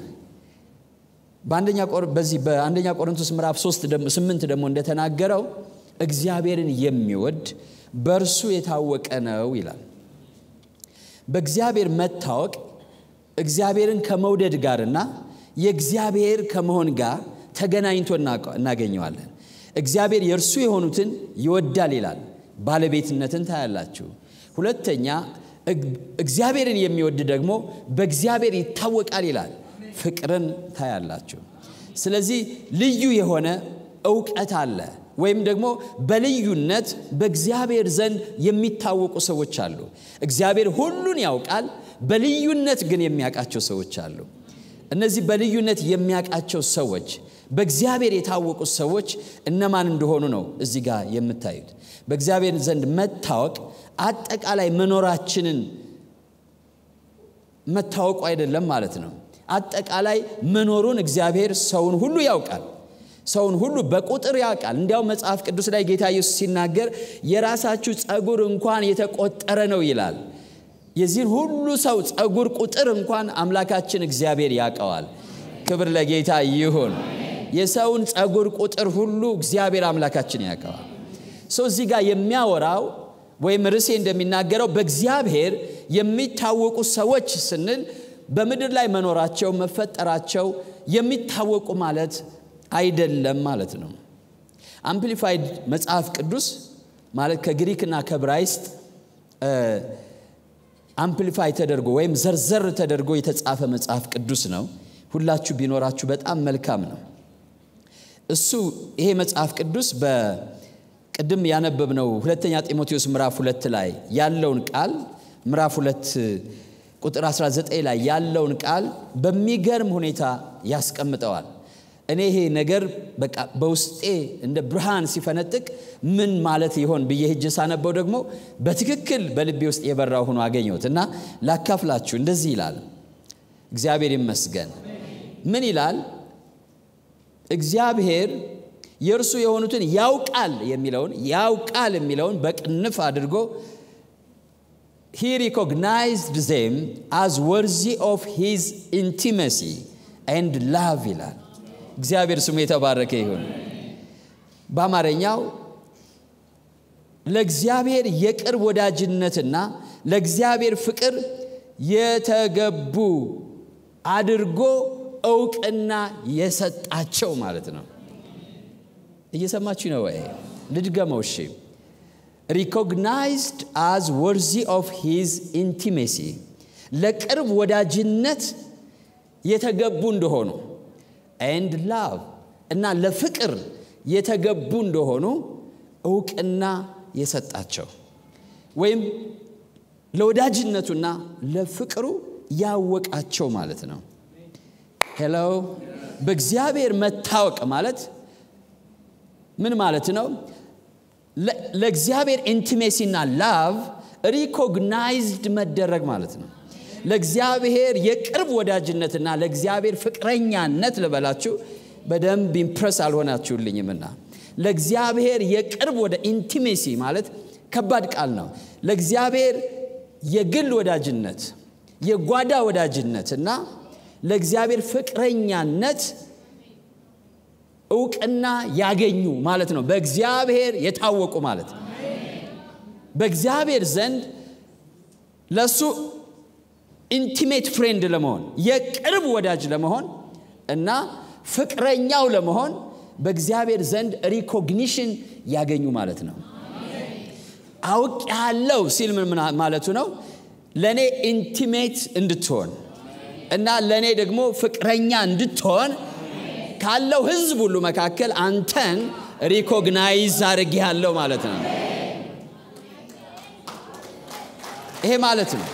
[SPEAKER 1] በዚህ በአንደኛ ቆሮንቶስ ምዕራፍ 3 8 ደግሞ እንደተናገረው እግዚአብሔርን የሚወድ በእርሱ የታወቀ ነው ይላል። በእግዚአብሔር መታወቅ እግዚአብሔርን ከመውደድ ጋርና የእግዚአብሔር ከመሆን ጋር ተገናኝቶ እናገኘዋለን። እግዚአብሔር የእርሱ የሆኑትን ይወዳል ይላል። ባለቤትነትን ታያላችሁ። ሁለተኛ እግዚአብሔርን የሚወድ ደግሞ በእግዚአብሔር ይታወቃል ይላል። ፍቅርን ታያላችሁ። ስለዚህ ልዩ የሆነ እውቀት አለ፣ ወይም ደግሞ በልዩነት በእግዚአብሔር ዘንድ የሚታወቁ ሰዎች አሉ። እግዚአብሔር ሁሉን ያውቃል፣ በልዩነት ግን የሚያውቃቸው ሰዎች አሉ። እነዚህ በልዩነት የሚያውቃቸው ሰዎች በእግዚአብሔር የታወቁ ሰዎች እነማን እንደሆኑ ነው እዚህ ጋር የምታዩት። በእግዚአብሔር ዘንድ መታወቅ አጠቃላይ መኖራችንን መታወቁ አይደለም ማለት ነው። አጠቃላይ መኖሩን እግዚአብሔር ሰውን ሁሉ ያውቃል። ሰውን ሁሉ በቁጥር ያውቃል። እንዲያው መጽሐፍ ቅዱስ ላይ ጌታ ኢየሱስ ሲናገር የራሳችሁ ጸጉር እንኳን የተቆጠረ ነው ይላል። የዚህን ሁሉ ሰው ጸጉር ቁጥር እንኳን አምላካችን እግዚአብሔር ያውቀዋል። ክብር ለጌታ ይሁን። የሰውን ጸጉር ቁጥር ሁሉ እግዚአብሔር አምላካችን ያውቀዋል። ሰው እዚህ ጋር የሚያወራው ወይም ርዕሴ እንደሚናገረው በእግዚአብሔር የሚታወቁ ሰዎች ስንል በምድር ላይ መኖራቸው መፈጠራቸው የሚታወቁ ማለት አይደለም ማለት ነው። አምፕሊፋይድ መጽሐፍ ቅዱስ ማለት ከግሪክና ከብራይስጥ አምፕሊፋይ ተደርጎ ወይም ዘርዘር ተደርጎ የተጻፈ መጽሐፍ ቅዱስ ነው። ሁላችሁ ቢኖራችሁ በጣም መልካም ነው። እሱ ይሄ መጽሐፍ ቅዱስ በቅድም ያነበብነው ሁለተኛ ጢሞቴዎስ ምዕራፍ ሁለት ላይ ያለውን ቃል ምዕራፍ ሁለት ቁጥር 19 ላይ ያለውን ቃል በሚገርም ሁኔታ ያስቀምጠዋል። እኔ ይሄ ነገር በቃ በውስጤ እንደ ብርሃን ሲፈነጥቅ ምን ማለት ይሆን ብዬ ሄጄ ሳነበው ደግሞ በትክክል በልቤ ውስጥ የበራው ሆኖ አገኘሁት እና ላካፍላችሁ። እንደዚህ ይላል። እግዚአብሔር ይመስገን። ምን ይላል? እግዚአብሔር የእርሱ የሆኑትን ያውቃል የሚለውን ያውቃል የሚለውን በቅንፍ አድርጎ ሂ ሪኮግናይዝድ ዜም አዝ ወርዚ ኦፍ ሂዝ ኢንቲመሲ ኤንድ ላቭ ይላል። እግዚአብሔር ስሙ የተባረከ ይሁን። በአማርኛው ለእግዚአብሔር የቅርብ ወዳጅነትና ለእግዚአብሔር ፍቅር የተገቡ አድርጎ እውቅና የሰጣቸው ማለት ነው። እየሰማችሁ ነው ወይ? ልድገመው። እሺ ሪኮግናይዝድ አዝ ወርዚ ኦፍ ሂዝ ኢንቲሜሲ ለቅርብ ወዳጅነት የተገቡ እንደሆኑ ኤንድ ላቭ እና ለፍቅር የተገቡ እንደሆኑ እውቅና የሰጣቸው ወይም ለወዳጅነቱና ለፍቅሩ ያወቃቸው ማለት ነው። ሄሎ በእግዚአብሔር መታወቅ ማለት ምን ማለት ነው? ለእግዚአብሔር ኢንቲሜሲና ላቭ ሪኮግናይዝድ መደረግ ማለት ነው። ለእግዚአብሔር የቅርብ ወዳጅነትና ለእግዚአብሔር ፍቅረኛነት ልበላችሁ፣ በደንብ ኢምፕረስ አልሆናችሁልኝምና ለእግዚአብሔር የቅርብ ወደ ኢንቲሜሲ ማለት ከባድ ቃል ነው። ለእግዚአብሔር የግል ወዳጅነት፣ የጓዳ ወዳጅነት እና ለእግዚአብሔር ፍቅረኛነት እውቅና ያገኙ ማለት ነው። በእግዚአብሔር የታወቁ ማለት ነው። በእግዚአብሔር ዘንድ ለእሱ ኢንቲሜት ፍሬንድ ለመሆን የቅርብ ወዳጅ ለመሆን እና ፍቅረኛው ለመሆን በእግዚአብሔር ዘንድ ሪኮግኒሽን ያገኙ ማለት ነው። አውቅ ያለው ሲል ምን ማለቱ ነው? ለእኔ ኢንቲሜት እንድትሆን እና ለእኔ ደግሞ ፍቅረኛ እንድትሆን ካለው ሕዝብ ሁሉ መካከል አንተን ሪኮግናይዝ አድርጌሃለሁ ማለት ነው። ይሄ ማለት ነው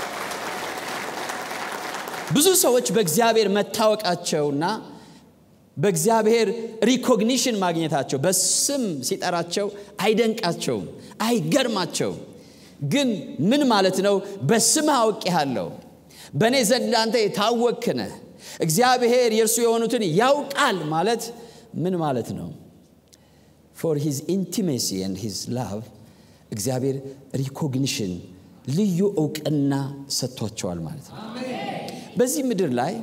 [SPEAKER 1] ብዙ ሰዎች በእግዚአብሔር መታወቃቸውና በእግዚአብሔር ሪኮግኒሽን ማግኘታቸው በስም ሲጠራቸው አይደንቃቸውም፣ አይገርማቸውም። ግን ምን ማለት ነው? በስምህ አውቄሃለሁ፣ በእኔ ዘንድ አንተ የታወቅክ ነህ፣ እግዚአብሔር የእርሱ የሆኑትን ያውቃል ማለት ምን ማለት ነው? ፎር ሂዝ ኢንቲሜሲ ኤንድ ሂዝ ላቭ እግዚአብሔር ሪኮግኒሽን ልዩ እውቅና ሰጥቷቸዋል ማለት ነው። በዚህ ምድር ላይ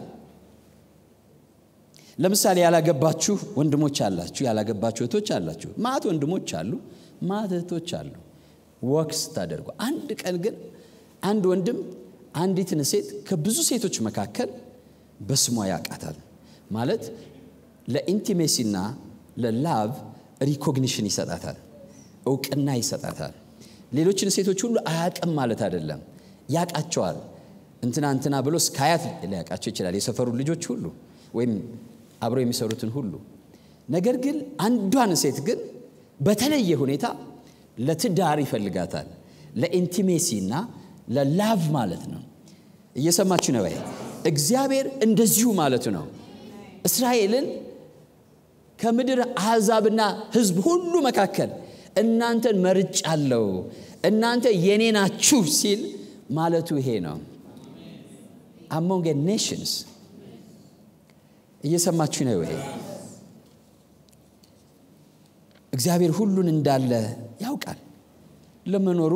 [SPEAKER 1] ለምሳሌ ያላገባችሁ ወንድሞች አላችሁ፣ ያላገባችሁ እህቶች አላችሁ። ማት ወንድሞች አሉ፣ ማት እህቶች አሉ። ወክስ ታደርጉ። አንድ ቀን ግን አንድ ወንድም አንዲትን ሴት ከብዙ ሴቶች መካከል በስሟ ያውቃታል። ማለት ለኢንቲሜሲና ለላቭ ሪኮግኒሽን ይሰጣታል፣ እውቅና ይሰጣታል። ሌሎችን ሴቶች ሁሉ አያውቅም ማለት አይደለም፣ ያውቃቸዋል። እንትና እንትና ብሎ እስከ አያት ሊያውቃቸው ይችላል፣ የሰፈሩ ልጆች ሁሉ ወይም አብረው የሚሰሩትን ሁሉ። ነገር ግን አንዷን ሴት ግን በተለየ ሁኔታ ለትዳር ይፈልጋታል፣ ለኢንቲሜሲና ለላቭ ማለት ነው። እየሰማችሁ ነው? እግዚአብሔር እንደዚሁ ማለቱ ነው። እስራኤልን ከምድር አሕዛብና ሕዝብ ሁሉ መካከል እናንተን መርጫለሁ፣ እናንተ የኔ ናችሁ ሲል ማለቱ ይሄ ነው። አሞንግ ኔሽንስ እየሰማችሁ ነው ወይ? እግዚአብሔር ሁሉን እንዳለ ያውቃል። ለመኖሩ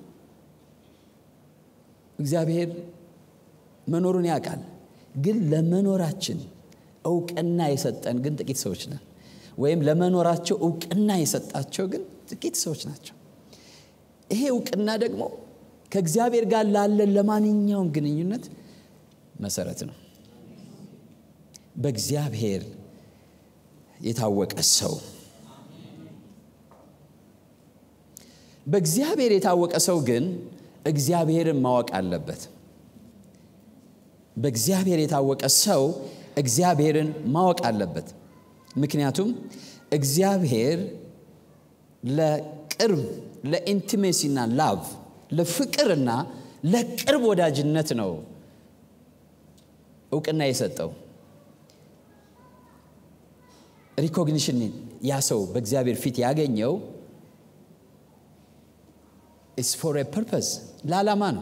[SPEAKER 1] እግዚአብሔር መኖሩን ያውቃል። ግን ለመኖራችን እውቅና የሰጠን ግን ጥቂት ሰዎች ነን። ወይም ለመኖራቸው እውቅና የሰጣቸው ግን ጥቂት ሰዎች ናቸው። ይሄ እውቅና ደግሞ ከእግዚአብሔር ጋር ላለን ለማንኛውም ግንኙነት መሰረት ነው። በእግዚአብሔር የታወቀ ሰው በእግዚአብሔር የታወቀ ሰው ግን እግዚአብሔርን ማወቅ አለበት። በእግዚአብሔር የታወቀ ሰው እግዚአብሔርን ማወቅ አለበት። ምክንያቱም እግዚአብሔር ለቅርብ ለኢንቲሜሲና ላቭ ለፍቅርና ለቅርብ ወዳጅነት ነው እውቅና የሰጠው። ሪኮግኒሽን ያ ሰው በእግዚአብሔር ፊት ያገኘው ኢስ ፎር ፐርፐስ ለዓላማ ነው።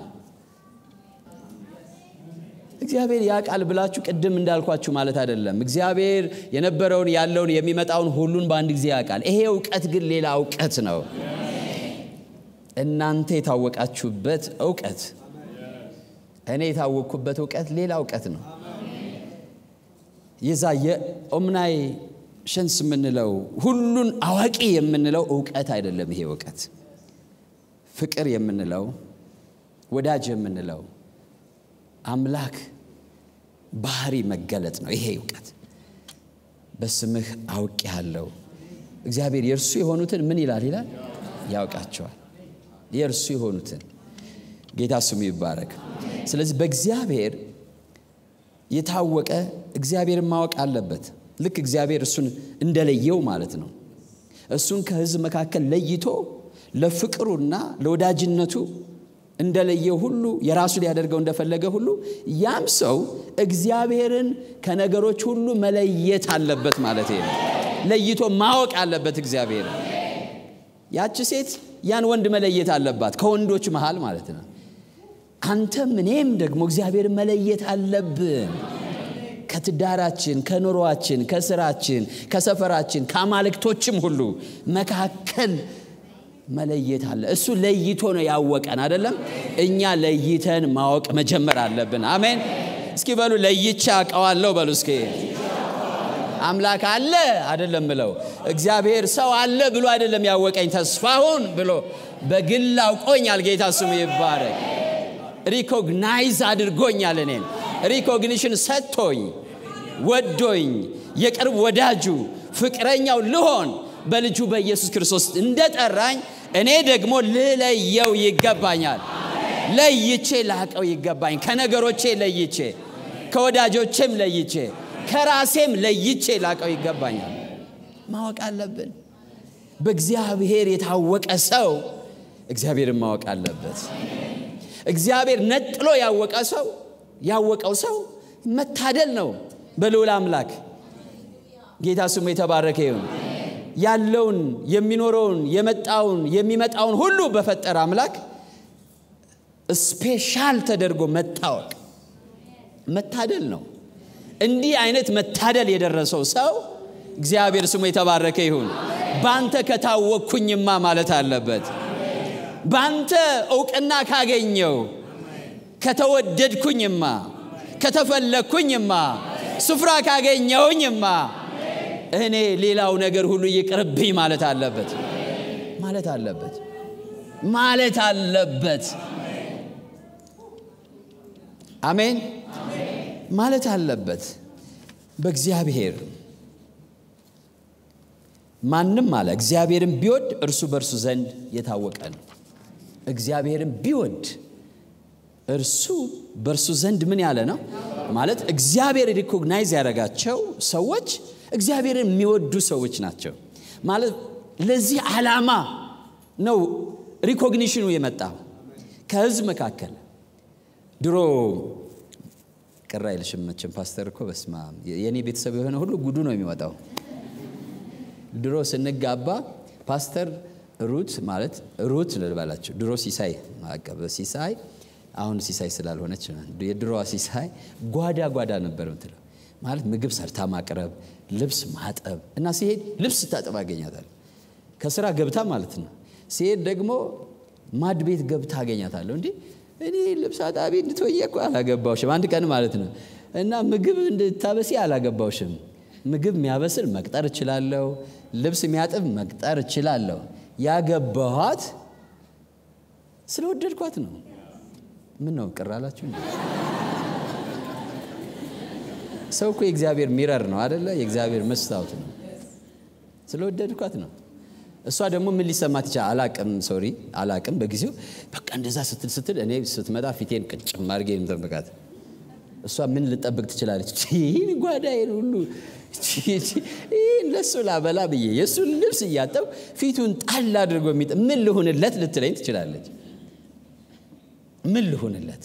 [SPEAKER 1] እግዚአብሔር ያውቃል ብላችሁ ቅድም እንዳልኳችሁ ማለት አይደለም። እግዚአብሔር የነበረውን ያለውን የሚመጣውን ሁሉን በአንድ ጊዜ ያውቃል። ይሄ እውቀት ግን ሌላ እውቀት ነው። እናንተ የታወቃችሁበት እውቀት፣ እኔ የታወቅኩበት እውቀት ሌላ እውቀት ነው። የዛ የኦምናይ ሸንስ የምንለው ሁሉን አዋቂ የምንለው እውቀት አይደለም። ይሄ እውቀት ፍቅር የምንለው ወዳጅ የምንለው አምላክ ባህሪ መገለጥ ነው። ይሄ እውቀት በስምህ አውቄሃለሁ። እግዚአብሔር የእርሱ የሆኑትን ምን ይላል ይላል ያውቃቸዋል። የእርሱ የሆኑትን ጌታ ስሙ ይባረክ። ስለዚህ በእግዚአብሔር የታወቀ እግዚአብሔርን ማወቅ አለበት። ልክ እግዚአብሔር እሱን እንደለየው ማለት ነው። እሱን ከሕዝብ መካከል ለይቶ ለፍቅሩና ለወዳጅነቱ እንደለየው ሁሉ የራሱ ሊያደርገው እንደፈለገ ሁሉ ያም ሰው እግዚአብሔርን ከነገሮች ሁሉ መለየት አለበት ማለት ነው። ለይቶ ማወቅ አለበት እግዚአብሔር። ያቺ ሴት ያን ወንድ መለየት አለባት ከወንዶች መሃል ማለት ነው። አንተም እኔም ደግሞ እግዚአብሔርን መለየት አለብን። ከትዳራችን፣ ከኑሯችን፣ ከስራችን፣ ከሰፈራችን፣ ከአማልክቶችም ሁሉ መካከል መለየት አለ። እሱ ለይቶ ነው ያወቀን አይደለም። እኛ ለይተን ማወቅ መጀመር አለብን። አሜን። እስኪ በሉ ለይቼ አውቀዋለሁ በሉ እስኪ። አምላክ አለ አይደለም ብለው እግዚአብሔር ሰው አለ ብሎ አይደለም ያወቀኝ ተስፋሁን ብሎ በግል አውቆኛል። ጌታ ስሙ ይባረክ። ሪኮግናይዝ አድርጎኛል። እኔን ሪኮግኒሽን ሰጥቶኝ ወዶኝ የቅርብ ወዳጁ ፍቅረኛው ልሆን በልጁ በኢየሱስ ክርስቶስ እንደጠራኝ እኔ ደግሞ ልለየው ይገባኛል። ለይቼ ላቀው ይገባኝ። ከነገሮቼ ለይቼ፣ ከወዳጆቼም ለይቼ፣ ከራሴም ለይቼ ላቀው ይገባኛል። ማወቅ አለብን። በእግዚአብሔር የታወቀ ሰው እግዚአብሔርን ማወቅ አለበት። እግዚአብሔር ነጥሎ ያወቀ ሰው ያወቀው ሰው መታደል ነው በልዑል አምላክ። ጌታ ስሙ የተባረከ ይሁን። ያለውን የሚኖረውን የመጣውን የሚመጣውን ሁሉ በፈጠረ አምላክ ስፔሻል ተደርጎ መታወቅ መታደል ነው። እንዲህ አይነት መታደል የደረሰው ሰው እግዚአብሔር ስሙ የተባረከ ይሁን። ባንተ ከታወቅኩኝማ ማለት አለበት። ባንተ እውቅና ካገኘው ከተወደድኩኝማ፣ ከተፈለግኩኝማ፣ ስፍራ ካገኘውኝማ እኔ ሌላው ነገር ሁሉ ይቅርብኝ ማለት አለበት ማለት አለበት ማለት አለበት። አሜን ማለት አለበት። በእግዚአብሔር ማንም አለ እግዚአብሔርን ቢወድ እርሱ በእርሱ ዘንድ የታወቀ ነው። እግዚአብሔርን ቢወድ እርሱ በእርሱ ዘንድ ምን ያለ ነው ማለት እግዚአብሔር ሪኮግናይዝ ያደረጋቸው ሰዎች እግዚአብሔርን የሚወዱ ሰዎች ናቸው ማለት ለዚህ ዓላማ ነው ሪኮግኒሽኑ የመጣው ከህዝብ መካከል ድሮ ቅር አይልሽም መቼም ፓስተር እኮ በስማ የእኔ ቤተሰብ የሆነ ሁሉ ጉዱ ነው የሚወጣው ድሮ ስንጋባ ፓስተር ሩት ማለት ሩት ልበላቸው ድሮ ሲሳይ ሲሳይ አሁን ሲሳይ ስላልሆነች የድሮዋ ሲሳይ ጓዳ ጓዳ ነበር ምትለው ማለት ምግብ ሰርታ ማቅረብ ልብስ ማጠብ እና ሲሄድ ልብስ ስታጠብ አገኛታል ከስራ ገብታ ማለት ነው ሲሄድ ደግሞ ማድ ቤት ገብታ አገኛታለሁ እንዲህ እኔ ልብስ አጣቢ እንድትወየ እኮ አላገባውሽም አንድ ቀን ማለት ነው እና ምግብ እንድታበሲ አላገባውሽም ምግብ የሚያበስል መቅጠር እችላለሁ ልብስ የሚያጥብ መቅጠር እችላለሁ ያገባኋት ስለወደድኳት ነው ምን ነው ቅር አላችሁ ሰው እኮ የእግዚአብሔር ሚረር ነው አደለ የእግዚአብሔር መስታወት ነው ስለወደድኳት ነው እሷ ደግሞ ምን ሊሰማት ይቻል አላቅም ሶሪ አላቅም በጊዜው በቃ እንደዛ ስትል ስትል እኔ ስትመጣ ፊቴን ቅጭም አድርጌ የምጠብቃት እሷ ምን ልጠብቅ ትችላለች ይህን ጓዳዬን ሁሉ ይህን ለሱ ላበላ ብዬ የእሱን ልብስ እያጠብ ፊቱን ጣል አድርጎ የሚጥ ምን ልሁንለት ልትለኝ ትችላለች ምን ልሁንለት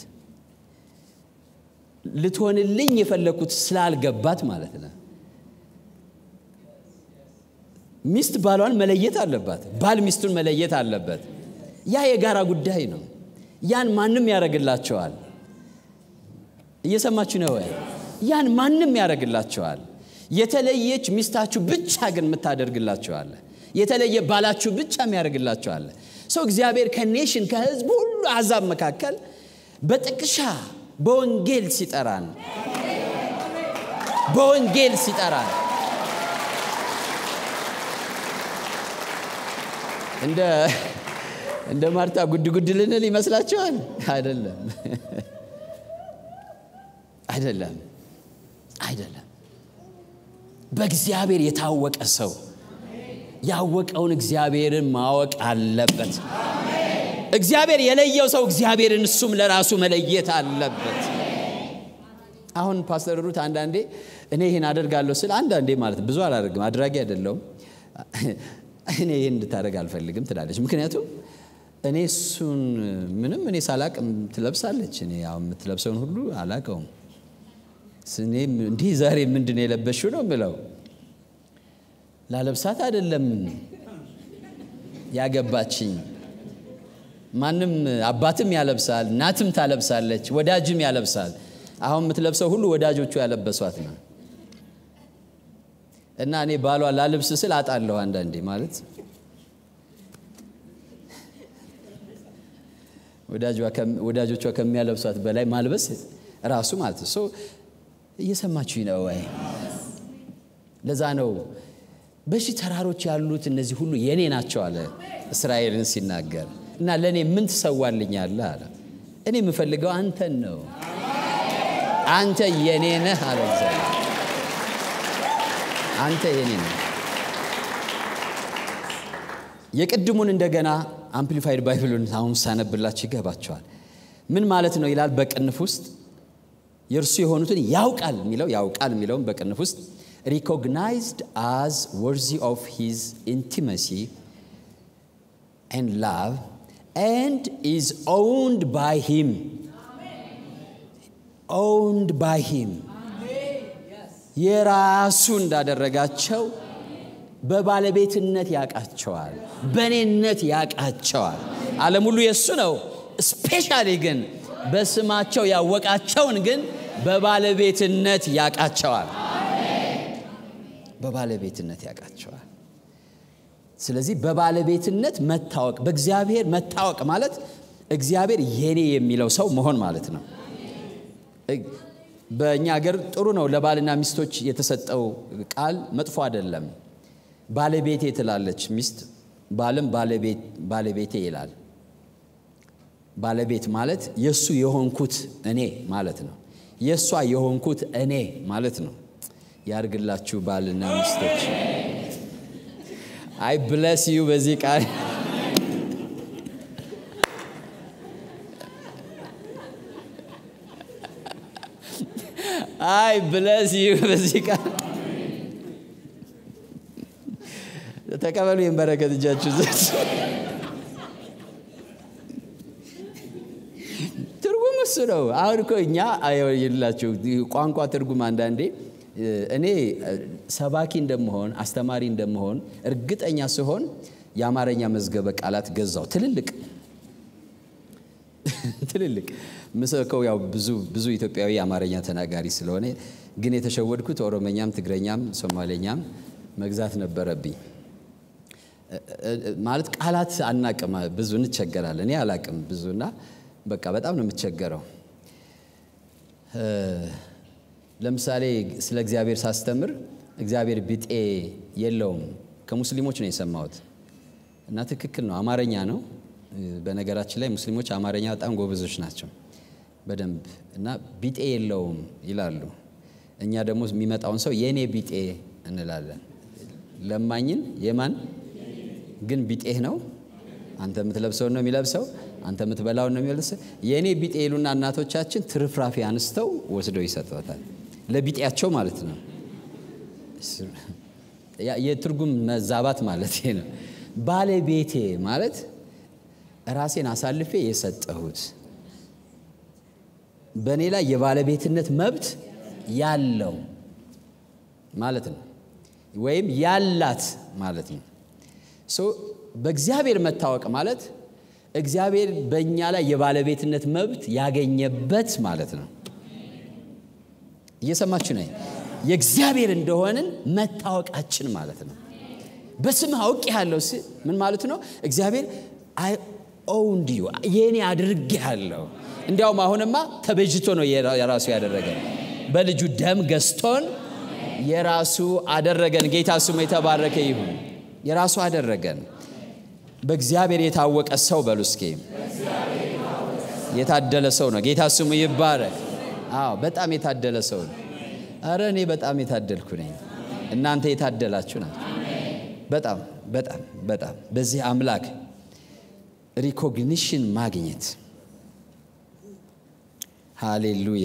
[SPEAKER 1] ልትሆንልኝ የፈለግኩት ስላልገባት ማለት ነው ሚስት ባሏን መለየት አለባት። ባል ሚስቱን መለየት አለበት። ያ የጋራ ጉዳይ ነው። ያን ማንም ያደርግላቸዋል። እየሰማችሁ ነው ወይ? ያን ማንም ያደርግላቸዋል። የተለየች ሚስታችሁ ብቻ ግን የምታደርግላቸዋለ። የተለየ ባላችሁ ብቻ የሚያደርግላቸዋለ። ሰው እግዚአብሔር ከኔሽን ከህዝብ ሁሉ አሕዛብ መካከል በጥቅሻ በወንጌል ሲጠራን በወንጌል ሲጠራን እንደ እንደ ማርታ ጉድ ጉድ ልንል ይመስላችኋል? አይደለም፣ አይደለም፣ አይደለም። በእግዚአብሔር የታወቀ ሰው ያወቀውን እግዚአብሔርን ማወቅ አለበት። እግዚአብሔር የለየው ሰው እግዚአብሔርን እሱም ለራሱ መለየት አለበት። አሁን ፓስተር ሩት አንዳንዴ እኔ ይህን አደርጋለሁ ስል አንዳንዴ ማለት ብዙ አላደርግም፣ አድራጊ አይደለሁም። እኔ ይህን እንድታደርግ አልፈልግም ትላለች። ምክንያቱም እኔ እሱን ምንም እኔ ሳላቅ ትለብሳለች። እኔ ያው የምትለብሰውን ሁሉ አላቀውም። እኔ እንዲህ ዛሬ ምንድን ነው የለበሽው ነው የምለው። ላለብሳት አይደለም ያገባችኝ። ማንም አባትም ያለብሳል፣ እናትም ታለብሳለች፣ ወዳጅም ያለብሳል። አሁን የምትለብሰው ሁሉ ወዳጆቹ ያለበሷት ነው። እና እኔ ባሏ ላልብስ ስል አጣለሁ አንዳንዴ ማለት ወዳጆቿ ከሚያለብሷት በላይ ማልበስ ራሱ ማለት ነው። እየሰማችሁ ነው ወይ? ለዛ ነው በሺህ ተራሮች ያሉት እነዚህ ሁሉ የኔ ናቸው አለ እስራኤልን ሲናገር እና ለእኔ ምን ትሰዋልኛለህ አለ። እኔ የምፈልገው አንተን ነው። አንተ የኔ ነህ አለ እግዚአብሔር። አንተ የኔ ነህ። የቅድሙን እንደገና አምፕሊፋይድ ባይብሉን አሁን ሳነብላችሁ ይገባቸዋል። ምን ማለት ነው ይላል። በቅንፍ ውስጥ የእርሱ የሆኑትን ያውቃል የሚለው ያውቃል የሚለውን በቅንፍ ውስጥ ሪኮግናይዝድ አዝ ወርዚ ኦፍ ሂዝ ኢንቲመሲ ኤንድ ላቭ ኤንድ ኢዝ ኦውንድ ባይ ሂም ኦውንድ ባይ ሂም የራሱ እንዳደረጋቸው በባለቤትነት ያውቃቸዋል፣ በእኔነት ያውቃቸዋል። ዓለም ሁሉ የእሱ ነው። ስፔሻሊ ግን በስማቸው ያወቃቸውን ግን በባለቤትነት ያውቃቸዋል። በባለቤትነት ያውቃቸዋል። ስለዚህ በባለቤትነት መታወቅ፣ በእግዚአብሔር መታወቅ ማለት እግዚአብሔር የኔ የሚለው ሰው መሆን ማለት ነው። በእኛ ሀገር ጥሩ ነው። ለባልና ሚስቶች የተሰጠው ቃል መጥፎ አይደለም። ባለቤቴ ትላለች ሚስት፣ ባልም ባለቤቴ ይላል። ባለቤት ማለት የእሱ የሆንኩት እኔ ማለት ነው። የእሷ የሆንኩት እኔ ማለት ነው። ያርግላችሁ ባልና ሚስቶች። አይ ብለስ ዩ በዚህ ቃል አይ ብለስ ዩ በዚህ ቃል ተቀበሉ። ይህን በረከት እጃችሁ ዘንድ ትርጉም እሱ ነው። አሁን እኮ እኛ የላችሁ ቋንቋ ትርጉም አንዳንዴ እኔ ሰባኪ እንደመሆን አስተማሪ እንደመሆን እርግጠኛ ስሆን የአማርኛ መዝገበ ቃላት ገዛው። ትልልቅ ትልልቅ ምሰከው ያው ብዙ ብዙ ኢትዮጵያዊ አማርኛ ተናጋሪ ስለሆነ ግን የተሸወድኩት ኦሮመኛም፣ ትግረኛም፣ ሶማሌኛም መግዛት ነበረብኝ። ማለት ቃላት አናቅም፣ ብዙ እንቸገራለን። እኔ አላቅም ብዙና በቃ በጣም ነው የምቸገረው። ለምሳሌ ስለ እግዚአብሔር ሳስተምር እግዚአብሔር ቢጤ የለውም ከሙስሊሞች ነው የሰማሁት እና ትክክል ነው። አማርኛ ነው። በነገራችን ላይ ሙስሊሞች አማርኛ በጣም ጎበዞች ናቸው በደንብ እና ቢጤ የለውም ይላሉ። እኛ ደግሞ የሚመጣውን ሰው የእኔ ቢጤ እንላለን። ለማኝን የማን ግን ቢጤህ ነው። አንተ የምትለብሰውን ነው የሚለብሰው፣ አንተ የምትበላውን ነው የሚለብሰው። የእኔ ቢጤ ይሉና እናቶቻችን ትርፍራፊ አንስተው ወስደው ይሰጥበታል። ለቢጤያቸው ማለት ነው። የትርጉም መዛባት ማለት ነው። ባለቤቴ ማለት ራሴን አሳልፌ የሰጠሁት በእኔ ላይ የባለቤትነት መብት ያለው ማለት ነው። ወይም ያላት ማለት ነው። ሶ በእግዚአብሔር መታወቅ ማለት እግዚአብሔር በእኛ ላይ የባለቤትነት መብት ያገኘበት ማለት ነው። እየሰማችሁ ነው። የእግዚአብሔር እንደሆንን መታወቃችን ማለት ነው። በስምህ አውቅ ያለው ምን ማለት ነው? እግዚአብሔር አይ ኦውንድ ዩ የኔ አድርጌ ያለው እንዲያውም አሁንማ ተበጅቶ ነው የራሱ ያደረገን። በልጁ ደም ገዝቶን የራሱ አደረገን። ጌታ ስሙ የተባረከ ይሁን። የራሱ አደረገን። በእግዚአብሔር የታወቀ ሰው በሉ እስኪ። የታደለ ሰው ነው። ጌታ ስሙ ይባረክ። አዎ በጣም የታደለ ሰው ነው። አረ እኔ በጣም የታደልኩ ነኝ። እናንተ የታደላችሁ ናቸው። በጣም በጣም በጣም በዚህ አምላክ ሪኮግኒሽን ማግኘት ሃሌሉያ።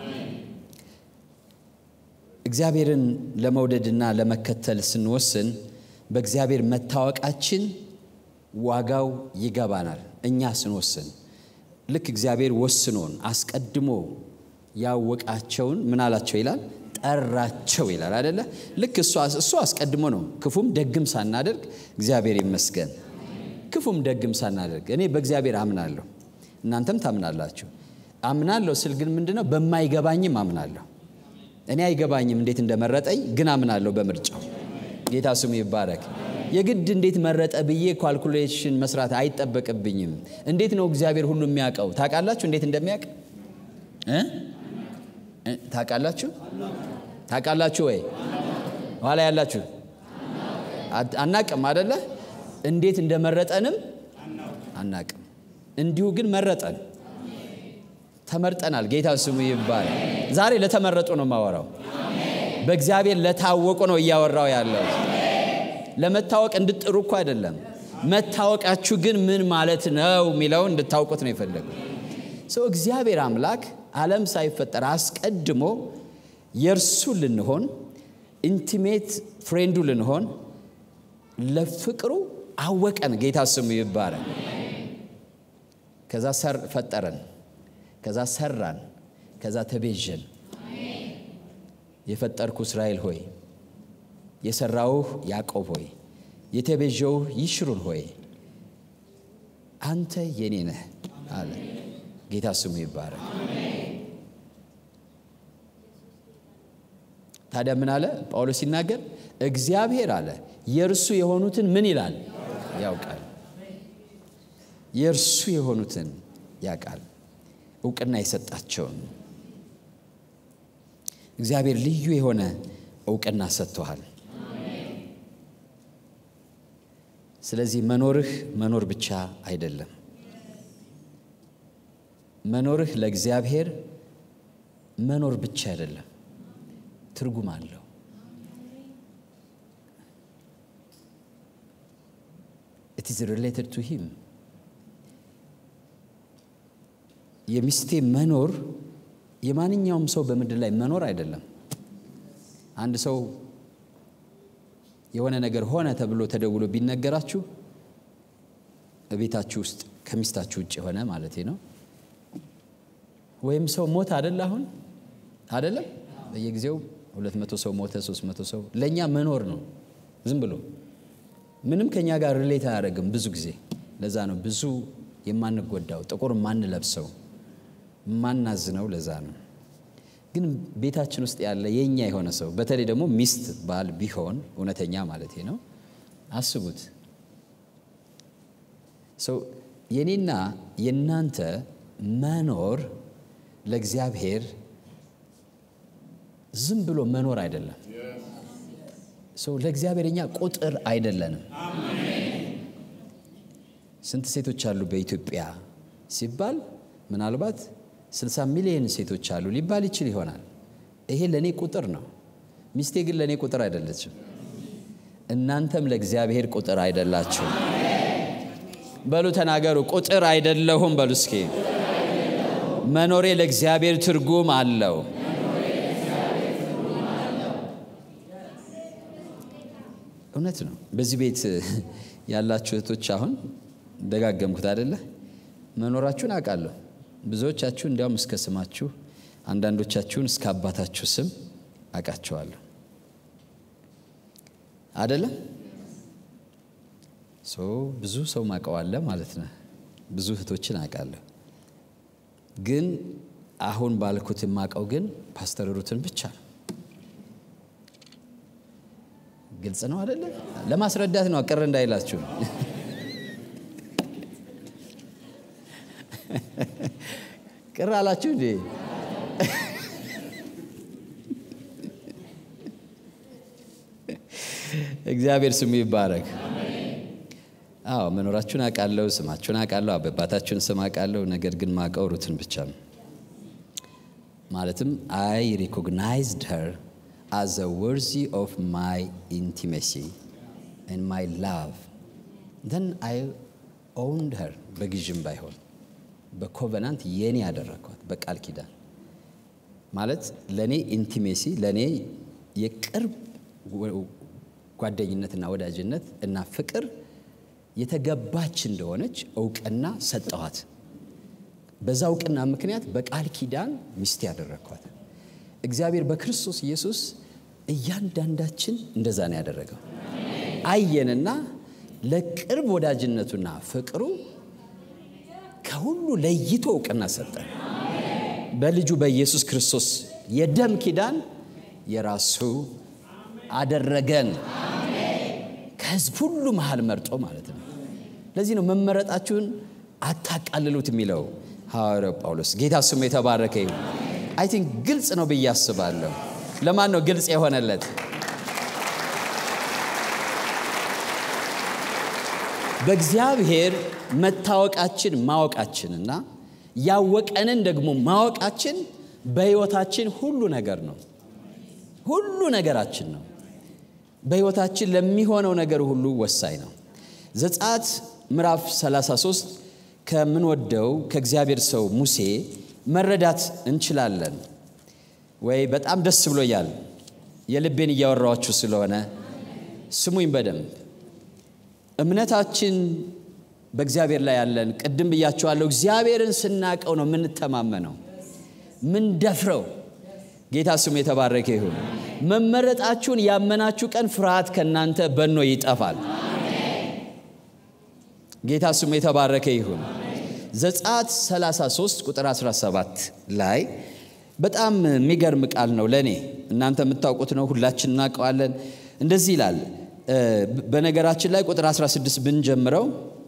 [SPEAKER 1] እግዚአብሔርን ለመውደድና ለመከተል ስንወስን በእግዚአብሔር መታወቃችን ዋጋው ይገባናል። እኛ ስንወስን ልክ እግዚአብሔር ወስኖን አስቀድሞ ያወቃቸውን ምን አላቸው ይላል ጠራቸው ይላል አደለ? ልክ እሱ አስቀድሞ ነው ክፉም ደግም ሳናደርግ እግዚአብሔር ይመስገን ክፉም ደግም ሳናደርግ እኔ በእግዚአብሔር አምናለሁ፣ እናንተም ታምናላችሁ። አምናለሁ ስል ግን ምንድነው በማይገባኝም አምናለሁ። እኔ አይገባኝም እንዴት እንደመረጠኝ ግን አምናለሁ በምርጫው። ጌታ ስሙ ይባረክ። የግድ እንዴት መረጠ ብዬ ኳልኩሌሽን መስራት አይጠበቅብኝም። እንዴት ነው እግዚአብሔር ሁሉ የሚያውቀው? ታውቃላችሁ እንዴት እንደሚያውቅ ታውቃላችሁ? ታውቃላችሁ ወይ? ኋላ ያላችሁ አናቅም አደለ? እንዴት እንደመረጠንም አናቅም። እንዲሁ ግን መረጠን፣ ተመርጠናል። ጌታ ስሙ ይባላል። ዛሬ ለተመረጡ ነው የማወራው። በእግዚአብሔር ለታወቁ ነው እያወራው ያለው። ለመታወቅ እንድጥሩ እኮ አይደለም። መታወቃችሁ ግን ምን ማለት ነው የሚለውን እንድታውቁት ነው የፈለገው። ሰው እግዚአብሔር አምላክ ዓለም ሳይፈጠር አስቀድሞ የእርሱ ልንሆን ኢንቲሜት ፍሬንዱ ልንሆን ለፍቅሩ አወቀን። ጌታ ስሙ ይባላል። ከዛ ፈጠረን፣ ከዛ ሰራን፣ ከዛ ተቤዠን። የፈጠርኩ እስራኤል ሆይ፣ የሰራውህ ያዕቆብ ሆይ፣ የተቤዠውህ ይሽሩን ሆይ አንተ የኔ ነህ አለ። ጌታ ስሙ ይባረክ። ታዲያ ምን አለ ጳውሎስ ሲናገር? እግዚአብሔር አለ የእርሱ የሆኑትን ምን ይላል ያውቃል። የእርሱ የሆኑትን ያውቃል፣ እውቅና የሰጣቸውን እግዚአብሔር ልዩ የሆነ እውቅና ሰጥቶሃል። ስለዚህ መኖርህ መኖር ብቻ አይደለም። መኖርህ ለእግዚአብሔር መኖር ብቻ አይደለም፣ ትርጉም አለው። ኢት ኢዝ ሪሌትድ ቱ ሂም። የሚስቴ መኖር የማንኛውም ሰው በምድር ላይ መኖር አይደለም። አንድ ሰው የሆነ ነገር ሆነ ተብሎ ተደውሎ ቢነገራችሁ ቤታችሁ ውስጥ ከሚስታችሁ ውጭ የሆነ ማለት ነው። ወይም ሰው ሞተ አደለ? አሁን አደለም? በየጊዜው ሁለት መቶ ሰው ሞተ፣ ሶስት መቶ ሰው ለእኛ መኖር ነው። ዝም ብሎ ምንም ከኛ ጋር ሪሌት አያደርግም ብዙ ጊዜ። ለዛ ነው ብዙ የማንጎዳው ጥቁር የማንለብሰው የማናዝነው። ለዛ ነው ግን ቤታችን ውስጥ ያለ የኛ የሆነ ሰው በተለይ ደግሞ ሚስት ባል ቢሆን እውነተኛ ማለት ነው። አስቡት ሰው የኔና የእናንተ መኖር ለእግዚአብሔር ዝም ብሎ መኖር አይደለም። ሰው ለእግዚአብሔር እኛ ቁጥር አይደለንም። ስንት ሴቶች አሉ በኢትዮጵያ ሲባል ምናልባት 60 ሚሊዮን ሴቶች አሉ ሊባል ይችል ይሆናል። ይሄ ለእኔ ቁጥር ነው። ሚስቴ ግን ለእኔ ቁጥር አይደለችም። እናንተም ለእግዚአብሔር ቁጥር አይደላችሁም። በሉ ተናገሩ፣ ቁጥር አይደለሁም በሉ እስኪ። መኖሬ ለእግዚአብሔር ትርጉም አለው። እውነት ነው። በዚህ ቤት ያላችሁ እህቶች አሁን ደጋገምኩት አይደለ? መኖራችሁን አውቃለሁ። ብዙዎቻችሁ እንዲያውም እስከ ስማችሁ፣ አንዳንዶቻችሁን እስከ አባታችሁ ስም አውቃቸዋለሁ። አደለም? ብዙ ሰው ማቀዋለ ማለት ነው። ብዙ እህቶችን አውቃለሁ። ግን አሁን ባልኩት የማውቀው ግን ፓስተር ሩትን ብቻ ነው። ግልጽ ነው አደለ? ለማስረዳት ነው፣ ቅር እንዳይላችሁ። ቅር አላችሁ እንዴ? እግዚአብሔር ስሙ ይባረክ። አዎ መኖራችሁን አውቃለሁ፣ ስማችሁን አውቃለሁ፣ አባታችሁን ስም አውቃለሁ። ነገር ግን ማውቀው ሩትን ብቻ ነው። ማለትም አይ ሪኮግናይዝድ ሄር አዝ አ ወርዚ ኦፍ ማይ ኢንቲሜሲ ኤንድ ማይ ላቭ ዘን አይ ኦውንድ ሄር በግዥም ባይሆን በኮቨናንት የኔ ያደረግኳት በቃል ኪዳን ማለት ለእኔ ኢንቲሜሲ ለእኔ የቅርብ ጓደኝነትና ወዳጅነት እና ፍቅር የተገባች እንደሆነች እውቅና ሰጠኋት። በዛ እውቅና ምክንያት በቃል ኪዳን ሚስት ያደረግኳት። እግዚአብሔር በክርስቶስ ኢየሱስ እያንዳንዳችን እንደዛ ነው ያደረገው። አየንና ለቅርብ ወዳጅነቱና ፍቅሩ ከሁሉ ለይቶ እውቅና ሰጠን። በልጁ በኢየሱስ ክርስቶስ የደም ኪዳን የራሱ አደረገን። ከሕዝብ ሁሉ መሃል መርጦ ማለት ነው። ለዚህ ነው መመረጣችሁን አታቃልሉት የሚለው ሐዋርያው ጳውሎስ። ጌታ ስሙ የተባረከ ይሁን። አይ ቲንክ ግልጽ ነው ብዬ አስባለሁ። ለማን ነው ግልጽ የሆነለት? በእግዚአብሔር መታወቃችን ማወቃችንና ያወቀንን ደግሞ ማወቃችን በሕይወታችን ሁሉ ነገር ነው። ሁሉ ነገራችን ነው። በሕይወታችን ለሚሆነው ነገር ሁሉ ወሳኝ ነው። ዘጸአት ምዕራፍ 33 ከምንወደው ከእግዚአብሔር ሰው ሙሴ መረዳት እንችላለን ወይ? በጣም ደስ ብሎኛል። የልቤን እያወራኋችሁ ስለሆነ ስሙኝ በደንብ። እምነታችን በእግዚአብሔር ላይ ያለን ቅድም ብያችኋለሁ። እግዚአብሔርን ስናቀው ነው የምንተማመነው ምን ደፍረው። ጌታ ስሙ የተባረከ ይሁን። መመረጣችሁን ያመናችሁ ቀን ፍርሃት ከእናንተ በኖ ይጠፋል። ጌታ ስሙ የተባረከ ይሁን። ዘጸአት 33 ቁጥር 17 ላይ በጣም የሚገርም ቃል ነው ለእኔ። እናንተ የምታውቁት ነው፣ ሁላችን እናውቀዋለን። እንደዚህ ይላል። በነገራችን ላይ ቁጥር 16 ብንጀምረው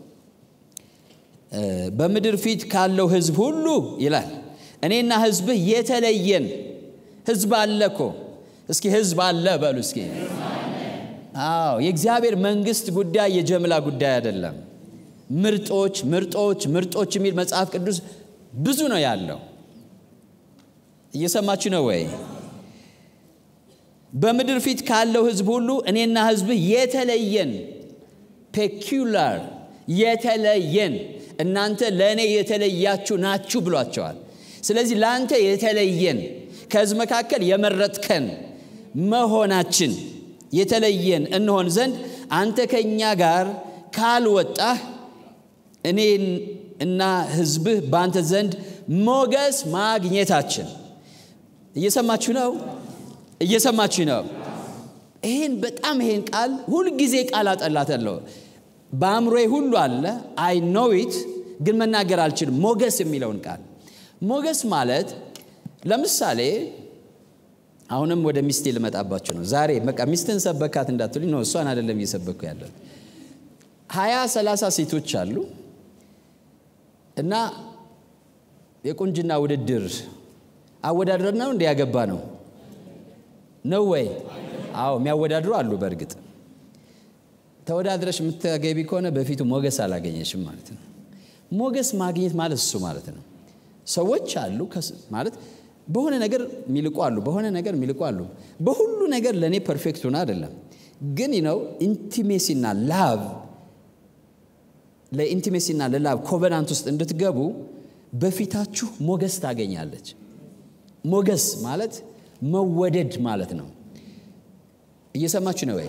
[SPEAKER 1] በምድር ፊት ካለው ሕዝብ ሁሉ ይላል እኔና ሕዝብህ የተለየን ሕዝብ አለ እኮ። እስኪ ሕዝብ አለ በሉ እስኪ። አዎ የእግዚአብሔር መንግስት ጉዳይ የጀምላ ጉዳይ አይደለም። ምርጦች ምርጦች ምርጦች የሚል መጽሐፍ ቅዱስ ብዙ ነው ያለው። እየሰማችሁ ነው ወይ? በምድር ፊት ካለው ሕዝብ ሁሉ እኔና ሕዝብህ የተለየን ፔኪላር የተለየን እናንተ ለእኔ የተለያችሁ ናችሁ ብሏቸዋል። ስለዚህ ለአንተ የተለየን ከሕዝብ መካከል የመረጥከን መሆናችን የተለየን እንሆን ዘንድ አንተ ከእኛ ጋር ካልወጣህ እኔ እና ሕዝብህ በአንተ ዘንድ ሞገስ ማግኘታችን። እየሰማችሁ ነው? እየሰማችሁ ነው? ይህን በጣም ይሄን ቃል ሁልጊዜ ቃል አጠላታለሁ። በአእምሮዬ ሁሉ አለ። አይ ኖው ኢት ግን መናገር አልችልም። ሞገስ የሚለውን ቃል ሞገስ ማለት ለምሳሌ አሁንም ወደ ሚስቴ ልመጣባቸው ነው ዛሬ። በቃ ሚስትን ሰበካት እንዳትሉኝ ነው፣ እሷን አይደለም እየሰበኩ ያለው። ሀያ ሰላሳ ሴቶች አሉ እና የቁንጅና ውድድር አወዳድረር ነው እንደ ያገባ ነው ነው ወይ? አዎ የሚያወዳድሩ አሉ። በእርግጥ ተወዳድረሽ የምታገቢ ከሆነ በፊቱ ሞገስ አላገኘሽም ማለት ነው። ሞገስ ማግኘት ማለት እሱ ማለት ነው። ሰዎች አሉ ማለት በሆነ ነገር የሚልቁ አሉ፣ በሆነ ነገር የሚልቁ አሉ። በሁሉ ነገር ለእኔ ፐርፌክት ሆነ አይደለም፣ ግን ነው ኢንቲሜሲና ላቭ ለኢንቲሜሲና ለላቭ ኮቨናንት ውስጥ እንድትገቡ በፊታችሁ ሞገስ ታገኛለች። ሞገስ ማለት መወደድ ማለት ነው። እየሰማችሁ ነው ወይ?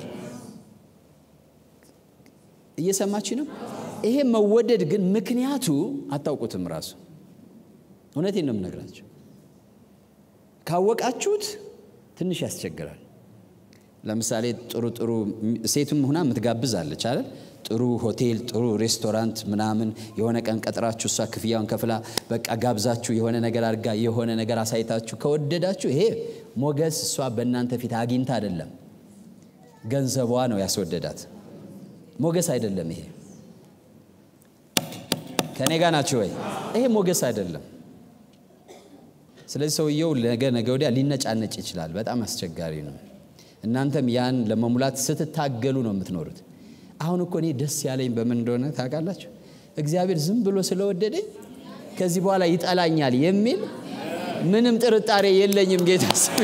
[SPEAKER 1] እየሰማችሁ ነው? ይሄ መወደድ ግን ምክንያቱ አታውቁትም። ራሱ እውነቴን ነው የምነግራችሁ። ካወቃችሁት ትንሽ ያስቸግራል። ለምሳሌ ጥሩ ጥሩ ሴቱም ሁና የምትጋብዝ አለች አይደል? ጥሩ ሆቴል፣ ጥሩ ሬስቶራንት ምናምን የሆነ ቀን ቀጥራችሁ እሷ ክፍያውን ከፍላ በቃ ጋብዛችሁ የሆነ ነገር አድርጋ የሆነ ነገር አሳይታችሁ ከወደዳችሁ ይሄ ሞገስ እሷ በእናንተ ፊት አግኝታ አይደለም፣ ገንዘቧ ነው ያስወደዳት። ሞገስ አይደለም ይሄ። ከእኔ ጋር ናችሁ ወይ? ይሄ ሞገስ አይደለም። ስለዚህ ሰውየው ነገ ነገ ወዲያ ሊነጫነጭ ይችላል። በጣም አስቸጋሪ ነው። እናንተም ያን ለመሙላት ስትታገሉ ነው የምትኖሩት። አሁን እኮ እኔ ደስ ያለኝ በምን እንደሆነ ታውቃላችሁ? እግዚአብሔር ዝም ብሎ ስለወደደኝ ከዚህ በኋላ ይጠላኛል የሚል ምንም ጥርጣሬ የለኝም። ጌታ ስም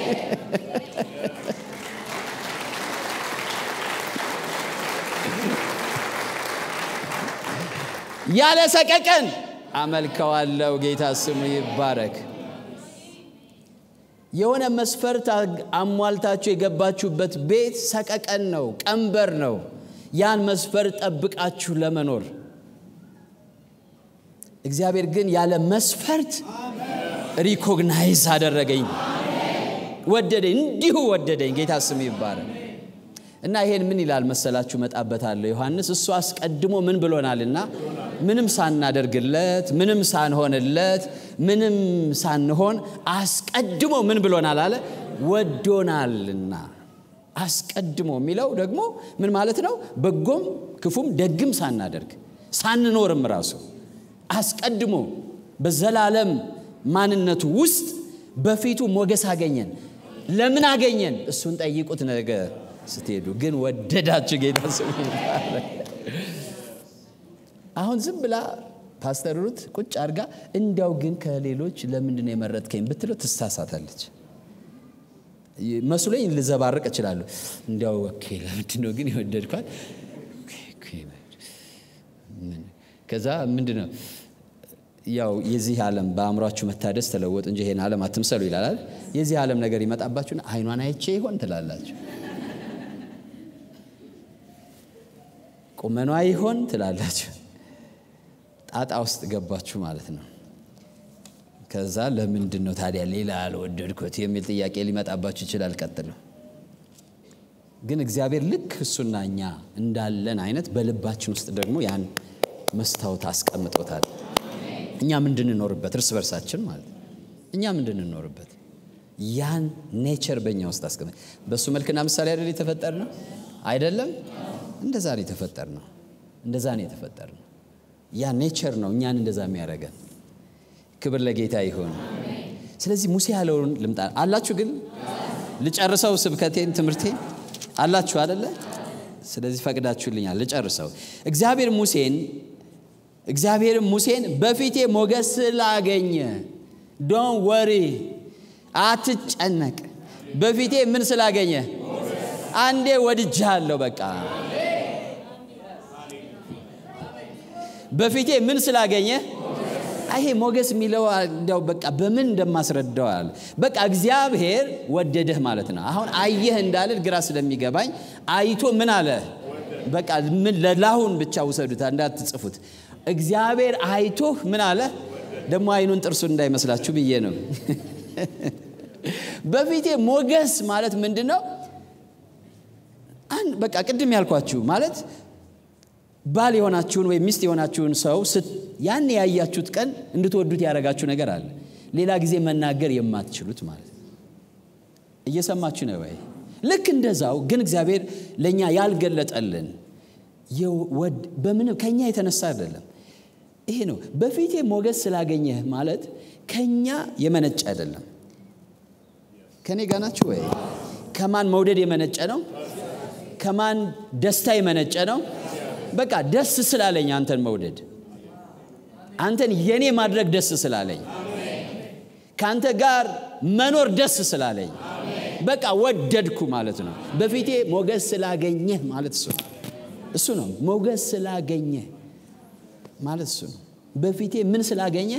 [SPEAKER 1] ያለ ሰቀቀን አመልከዋለሁ። ጌታ ስሙ ይባረክ። የሆነ መስፈርት አሟልታችሁ የገባችሁበት ቤት ሰቀቀን ነው፣ ቀንበር ነው። ያን መስፈርት ጠብቃችሁ ለመኖር እግዚአብሔር ግን ያለ መስፈርት ሪኮግናይዝ አደረገኝ፣ ወደደኝ፣ እንዲሁ ወደደኝ። ጌታ ስሙ ይባረክ። እና ይሄን ምን ይላል መሰላችሁ? መጣበታለሁ ዮሐንስ እሱ አስቀድሞ ምን ብሎናልና ምንም ሳናደርግለት ምንም ሳንሆንለት ምንም ሳንሆን አስቀድሞ ምን ብሎናል አለ ወዶናልና። አስቀድሞ የሚለው ደግሞ ምን ማለት ነው? በጎም ክፉም ደግም ሳናደርግ ሳንኖርም ራሱ አስቀድሞ በዘላለም ማንነቱ ውስጥ በፊቱ ሞገስ አገኘን። ለምን አገኘን? እሱን ጠይቁት ነገ ስትሄዱ። ግን ወደዳችሁ። ጌታ ስሙ ይባረክ። አሁን ዝም ብላ ፓስተር ሩት ቁጭ አድርጋ እንዲያው ግን ከሌሎች ለምንድን ነው የመረጥከኝ ብትለው ትሳሳታለች። መስሎኝ ልዘባርቅ እችላለሁ። እንዲያው ኦኬ፣ ለምንድን ነው ግን የወደድኳት? ከዛ ምንድን ነው ያው የዚህ ዓለም በአእምሯችሁ መታደስ ተለወጡ እንጂ ይሄን ዓለም አትምሰሉ ይላል። የዚህ ዓለም ነገር ይመጣባችሁና አይኗን አይቼ ይሆን ትላላችሁ ቁመኗ ይሆን ትላላችሁ። ጣጣ ውስጥ ገባችሁ ማለት ነው። ከዛ ለምንድን ነው ታዲያ ሌላ አልወደድኩት የሚል ጥያቄ ሊመጣባችሁ ይችላል። ቀጥለው ግን እግዚአብሔር ልክ እሱና እኛ እንዳለን አይነት በልባችን ውስጥ ደግሞ ያን መስታወት አስቀምጦታል። እኛም እንድንኖርበት እርስ በርሳችን ማለት ነው። እኛም እንድንኖርበት ያን ኔቸር በእኛ ውስጥ አስቀምጥ። በእሱ መልክና ምሳሌ አይደል የተፈጠር ነው አይደለም? እንደዛ ነው የተፈጠር ነው። እንደዛ ነው የተፈጠር ነው። ያ ኔቸር ነው እኛን እንደዛ የሚያደርገን። ክብር ለጌታ ይሁን። ስለዚህ ሙሴ ያለውን ልምጣ አላችሁ። ግን ልጨርሰው ስብከቴን ትምህርቴን አላችሁ አደለ? ስለዚህ ፈቅዳችሁልኛል ልጨርሰው። እግዚአብሔር ሙሴን እግዚአብሔር ሙሴን በፊቴ ሞገስ ስላገኘ ዶን ወሪ አትጨነቅ። በፊቴ ምን ስላገኘ አንዴ ወድጃለሁ። በቃ በፊቴ ምን ስላገኘ ይሄ ሞገስ የሚለው እንዲያው በቃ በምን እንደማስረዳዋል። በቃ እግዚአብሔር ወደደህ ማለት ነው። አሁን አየህ እንዳልል ግራ ስለሚገባኝ አይቶ ምን አለ? በቃ ምን ለላሁን ብቻ ውሰዱት እንዳትጽፉት። እግዚአብሔር አይቶህ ምን አለ? ደግሞ አይኑን ጥርሱን እንዳይመስላችሁ ብዬ ነው። በፊቴ ሞገስ ማለት ምንድን ነው? በቃ ቅድም ያልኳችሁ ማለት ባል የሆናችሁን ወይም ሚስት የሆናችሁን ሰው ያን ያያችሁት ቀን እንድትወዱት ያደረጋችሁ ነገር አለ። ሌላ ጊዜ መናገር የማትችሉት ማለት ነው። እየሰማችሁ ነው ወይ? ልክ እንደዛው ግን እግዚአብሔር ለእኛ ያልገለጠልን በምንም ከኛ የተነሳ አይደለም። ይሄ ነው በፊቴ ሞገስ ስላገኘህ ማለት ከኛ የመነጨ አይደለም። ከእኔ ጋር ናችሁ ወይ? ከማን መውደድ የመነጨ ነው? ከማን ደስታ የመነጨ ነው? በቃ ደስ ስላለኝ አንተን መውደድ አንተን የኔ ማድረግ ደስ ስላለኝ ከአንተ ጋር መኖር ደስ ስላለኝ በቃ ወደድኩ ማለት ነው። በፊቴ ሞገስ ስላገኘህ ማለት እሱ ነው። እሱ ነው ሞገስ ስላገኘህ ማለት እሱ ነው። በፊቴ ምን ስላገኘ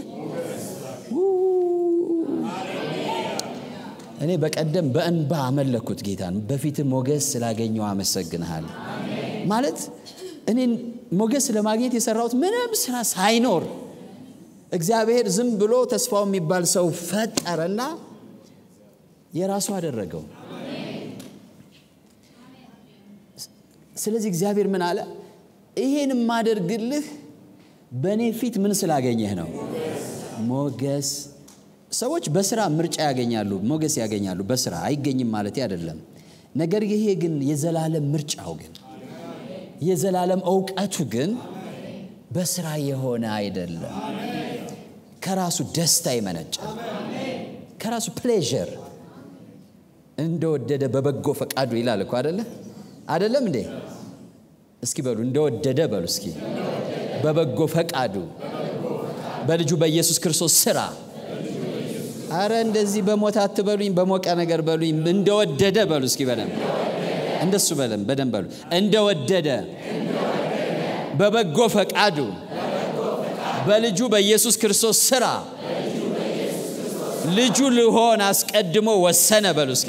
[SPEAKER 1] እኔ በቀደም በእንባ አመለኩት ጌታን። በፊት ሞገስ ስላገኘው አመሰግንሃል ማለት እኔን ሞገስ ለማግኘት የሰራሁት ምንም ስራ ሳይኖር እግዚአብሔር ዝም ብሎ ተስፋው የሚባል ሰው ፈጠረና የራሱ አደረገው። ስለዚህ እግዚአብሔር ምን አለ? ይሄን የማደርግልህ በእኔ ፊት ምን ስላገኘህ ነው? ሞገስ። ሰዎች በስራ ምርጫ ያገኛሉ፣ ሞገስ ያገኛሉ። በስራ አይገኝም ማለት አይደለም። ነገር ይሄ ግን የዘላለም ምርጫው ግን የዘላለም እውቀቱ ግን በስራ የሆነ አይደለም። ከራሱ ደስታ ይመነጫል። ከራሱ ፕሌዥር እንደወደደ በበጎ ፈቃዱ ይላል እኮ አደለ? አደለም እንዴ? እስኪ በሉ እንደወደደ በሉ እስኪ በበጎ ፈቃዱ በልጁ በኢየሱስ ክርስቶስ ስራ። አረ እንደዚህ በሞት አትበሉኝ፣ በሞቀ ነገር በሉኝ። እንደወደደ በሉ እስኪ በደንብ እንደሱ በለም በደንብ በሉ። እንደወደደ በበጎ ፈቃዱ በልጁ በኢየሱስ ክርስቶስ ስራ ልጁ ልሆን አስቀድሞ ወሰነ በሉ እስኪ።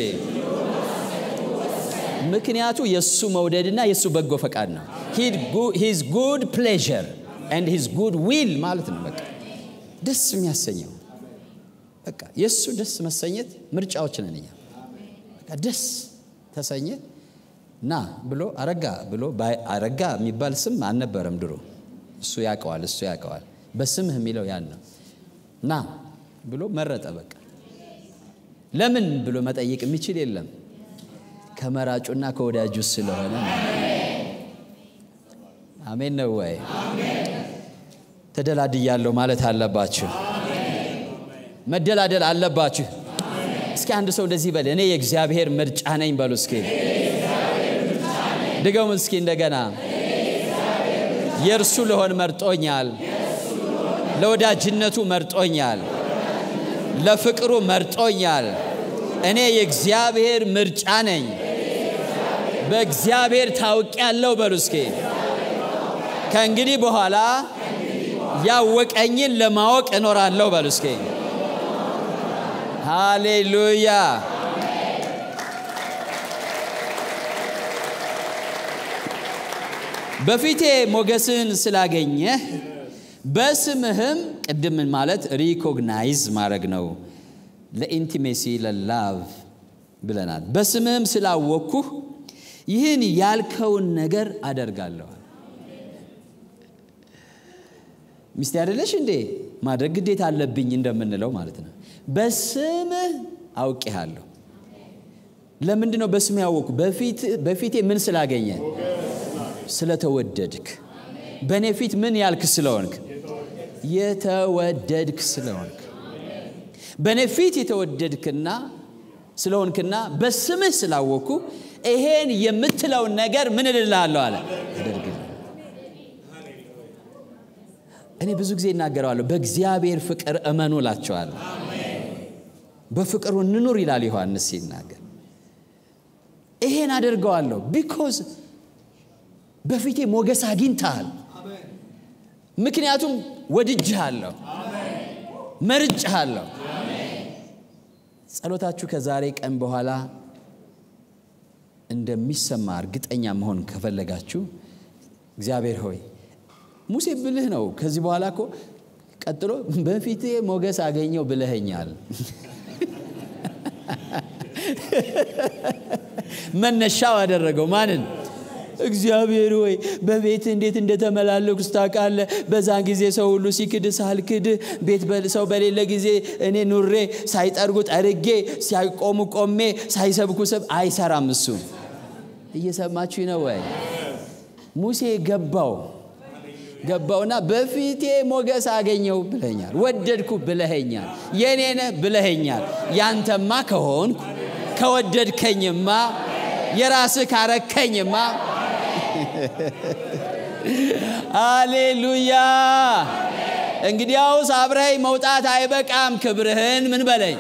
[SPEAKER 1] ምክንያቱ የእሱ መውደድና የእሱ በጎ ፈቃድ ነው። ሂዝ ጉድ ፕሌዥር ኤንድ ሂዝ ጉድ ዊል ማለት ነው። በቃ ደስ የሚያሰኘው በቃ የእሱ ደስ መሰኘት ምርጫዎች ነን እኛ። በቃ ደስ ተሰኘ ና ብሎ አረጋ ብሎ አረጋ የሚባል ስም አልነበረም ድሮ። እሱ ያውቀዋል፣ እሱ ያውቀዋል። በስምህ የሚለው ያን ነው። ና ብሎ መረጠ። በቃ ለምን ብሎ መጠየቅ የሚችል የለም። ከመራጩና ከወዳጁ ስለሆነ አሜን ነው ወይ? ተደላድያለሁ ማለት አለባችሁ። መደላደል አለባችሁ። እስኪ አንድ ሰው እንደዚህ በል፣ እኔ የእግዚአብሔር ምርጫ ነኝ በሉ እስኪ። ድገሙ እስኪ እንደገና። የእርሱ ልሆን መርጦኛል፣ ለወዳጅነቱ መርጦኛል፣ ለፍቅሩ መርጦኛል። እኔ የእግዚአብሔር ምርጫ ነኝ። በእግዚአብሔር ታውቂያለሁ በሉ እስኪ። ከእንግዲህ በኋላ ያወቀኝን ለማወቅ እኖራለሁ በሉ እስኪ። ሃሌሉያ። በፊቴ ሞገስን ስላገኘህ በስምህም ቅድም ማለት ሪኮግናይዝ ማድረግ ነው። ለኢንቲሜሲ ለላቭ ብለናል። በስምህም ስላወቅኩህ ይህን ያልከውን ነገር አደርጋለዋል። ሚስቴ አይደለሽ እንዴ ማድረግ ግዴታ አለብኝ እንደምንለው ማለት ነው። በስምህ አውቄሃለሁ። ለምንድን ነው በስምህ ያወቅኩ? በፊቴ ምን ስላገኘ? ስለተወደድክ። በእኔ ፊት ምን ያልክ ስለሆንክ? የተወደድክ ስለሆንክ በእኔ ፊት የተወደድክና ስለሆንክና በስምህ ስላወቅኩ ይሄን የምትለውን ነገር ምን እልልሃለሁ አለ አደርግልህ። እኔ ብዙ ጊዜ እናገረዋለሁ፣ በእግዚአብሔር ፍቅር እመኑ እላቸዋለሁ። በፍቅሩ እንኑር ይላል ዮሐንስ ሲናገር። ይሄን አደርገዋለሁ ቢኮዝ በፊቴ ሞገስ አግኝተሃል። ምክንያቱም ወድጅሃለሁ፣ መርጭሃለሁ። ጸሎታችሁ ከዛሬ ቀን በኋላ እንደሚሰማ እርግጠኛ መሆን ከፈለጋችሁ እግዚአብሔር ሆይ ሙሴ ብልህ ነው። ከዚህ በኋላ እኮ ቀጥሎ በፊቴ ሞገስ አገኘው ብለኸኛል። መነሻው አደረገው ማንን? እግዚአብሔር ሆይ በቤት እንዴት እንደተመላለኩ ታውቃለህ። በዛን ጊዜ ሰው ሁሉ ሲክድ ሳልክድ ቤት ሰው በሌለ ጊዜ እኔ ኑሬ ሳይጠርጉ ጠርጌ ሲያቆሙ ቆሜ ሳይሰብኩ ሰብ አይሰራም። እሱ እየሰማችሁ ነው ወይ? ሙሴ ገባው ገባውና በፊቴ ሞገስ አገኘው ብለኛል፣ ወደድኩ ብለኸኛል፣ የኔነ ብለኸኛል። ያንተማ ከሆንኩ ከወደድከኝማ የራስህ ካረከኝማ አሌሉያ። እንግዲያውስ አብረኸኝ መውጣት አይበቃም፣ ክብርህን ምን በለኝ።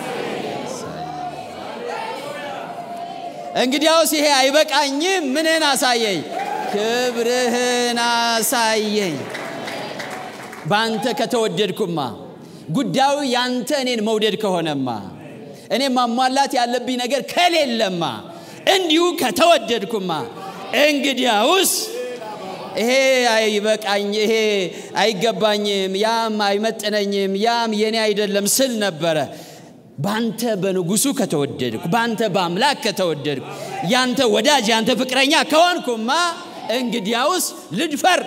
[SPEAKER 1] እንግዲያውስ ይሄ አይበቃኝም፣ ምንህን አሳየኝ፣ ክብርህን አሳየኝ። በአንተ ከተወደድኩማ፣ ጉዳዩ ያንተ እኔን መውደድ ከሆነማ፣ እኔ ማሟላት ያለብኝ ነገር ከሌለማ፣ እንዲሁ ከተወደድኩማ እንግዲያውስ ይሄ አይበቃኝ፣ ይሄ አይገባኝም፣ ያም አይመጥነኝም፣ ያም የኔ አይደለም ስል ነበረ። በአንተ በንጉሱ ከተወደድኩ በአንተ በአምላክ ከተወደድኩ ያንተ ወዳጅ ያንተ ፍቅረኛ ከሆንኩማ እንግዲያውስ ልድፈር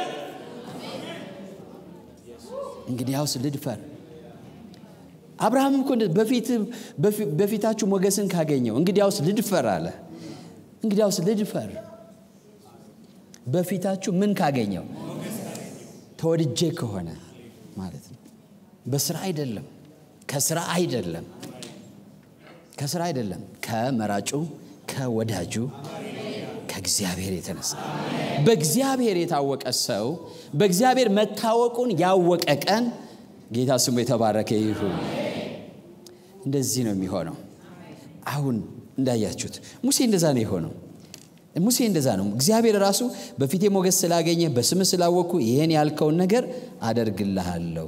[SPEAKER 1] እንግዲያውስ ልድፈር አብርሃምም እኮ በፊታችሁ ሞገስን ካገኘው እንግዲያውስ ልድፈር አለ እንግዲያውስ ልድፈር በፊታችሁ ምን ካገኘው ተወድጄ ከሆነ ማለት ነው በስራ አይደለም ከስራ አይደለም ከስራ አይደለም ከመራጩ ከወዳጁ ከእግዚአብሔር የተነሳ በእግዚአብሔር የታወቀ ሰው በእግዚአብሔር መታወቁን ያወቀ ቀን ጌታ ስሙ የተባረከ ይሁን እንደዚህ ነው የሚሆነው አሁን እንዳያችሁት ሙሴ እንደዛ ነው የሆነው ሙሴ እንደዛ ነው እግዚአብሔር ራሱ በፊቴ ሞገስ ስላገኘ በስም ስላወቅኩ ይህን ያልከውን ነገር አደርግልሃለሁ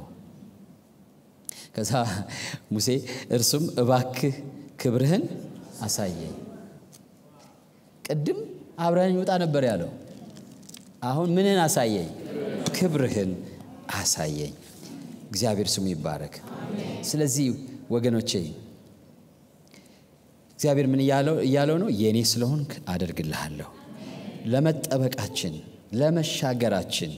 [SPEAKER 1] ከዛ ሙሴ እርሱም እባክህ ክብርህን አሳየኝ ቅድም አብረን ይውጣ ነበር ያለው አሁን ምንን አሳየኝ ክብርህን አሳየኝ እግዚአብሔር ስሙ ይባረክ ስለዚህ ወገኖቼ እግዚአብሔር ምን እያለው ነው የእኔ ስለሆንክ አደርግልሃለሁ ለመጠበቃችን ለመሻገራችን